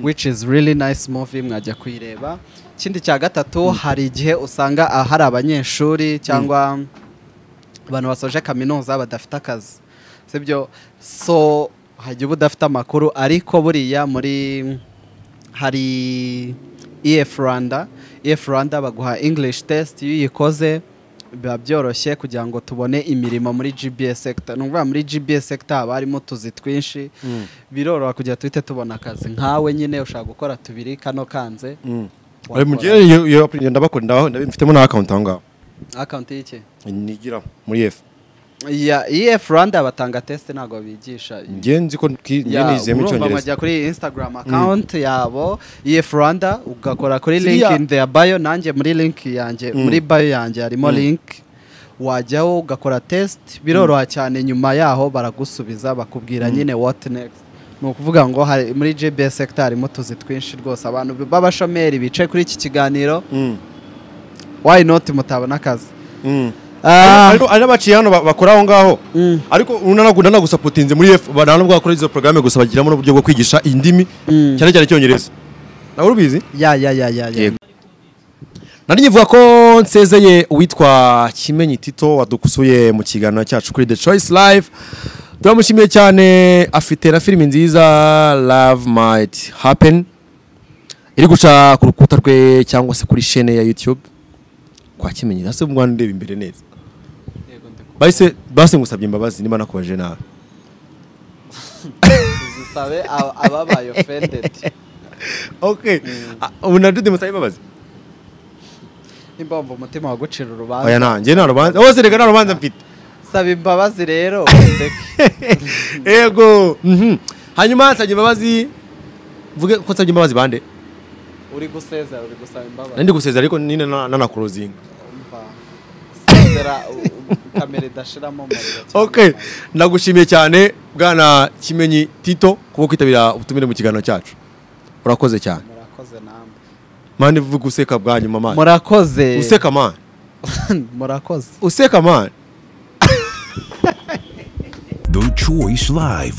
which is really nice movie mwajya kuyireba ikindi cya gatatu hari igihe usanga ah, hari abanyeshuri cyangwa abantu basoje kaminuza badafite akazi sibyo so hajya uba udafite amakuru ariko buriya muri hari ef rwanda ef rwanda baguha english test iyo uyikoze biba byoroshye kugira ngo tubone imirimo muri gbs sector ni ukuvuga muri gbs sector haba harimo utuzi twinshi biroroha kugira ngo duhite tubona akazi nkawe nyine ushobora gukora tubiri kano kanze ari mu gihe iyo- iyo apurikasiyo ndabakunda mfitemo na akawunti aho ngaho akawunti y'iki nigira muri efu ya ef rwanda batanga test ntabwo bigisha njye nzi ko twi- njye nizeyemo icyongereza wajya kuri instagram account yabo ef rwanda ugakora kuri Ziriya- link in their bio nanjye muri link yanjye muri bio yanjye harimo link wajyaho ugakora test biroroha cyane nyuma yaho baragusubiza bakubwira nyine what next ni ukuvuga ngo hari- muri gbs sector harimo utuzi twinshi rwose abantu b'abashomeri bicaye kuri iki kiganiro Mm, why not mutabona akazi mm. Ah, Ariko hari n'abaciye hano ba- bakora aho ngaho mm, ariko unanagunda nagusapotinze muri efu bananubwo bakora izo porogaramu gusa bagiramo n'uburyo bwo kwigisha indimi Mm. cyane cyane icyongereza nawe ubizi ya ya ya ya ya Yego. nari nkivuga ko nsezeye uwitwa kimenyi tito wadukusuye mu kiganiro cyacu kuri the choice live turamushimiye cyane afite na filimi nziza love might happen iri guca ku rukuta rwe cyangwa se kuri shene ya youtube kwa kimenyi hasi mu rwanda ndeba imbere neza Yego, ndi kumva. bahise bahise ngusabye imbabazi niba nakubajije nabi tuzisabe ab- ababaye ofendedi okay Ah, ubu na Jude musabe imbabazi nimba wumva umutima wagucira oya urubanza nanjye nta rubanza hose reka nta rubanza mfite saba imbabazi rero ndeke ego mhm. hanyuma nsabye imbabazi mvuge ko nsabye imbabazi bande uri gusezera uri gusaba imbabazi nandi gusezera ariko nyine na- nanakurozinga Umva, sezera u- u- kamera idashiramo umuriro cyane. okay ndagushimiye cyane bwana kimenyi tito kuba kwitabira ubutumire mu kiganiro cyacu urakoze cyane murakoze namwe mani vuga useka bwa nyuma mani murakoze useka mani murakoze useka mani The Choice Live.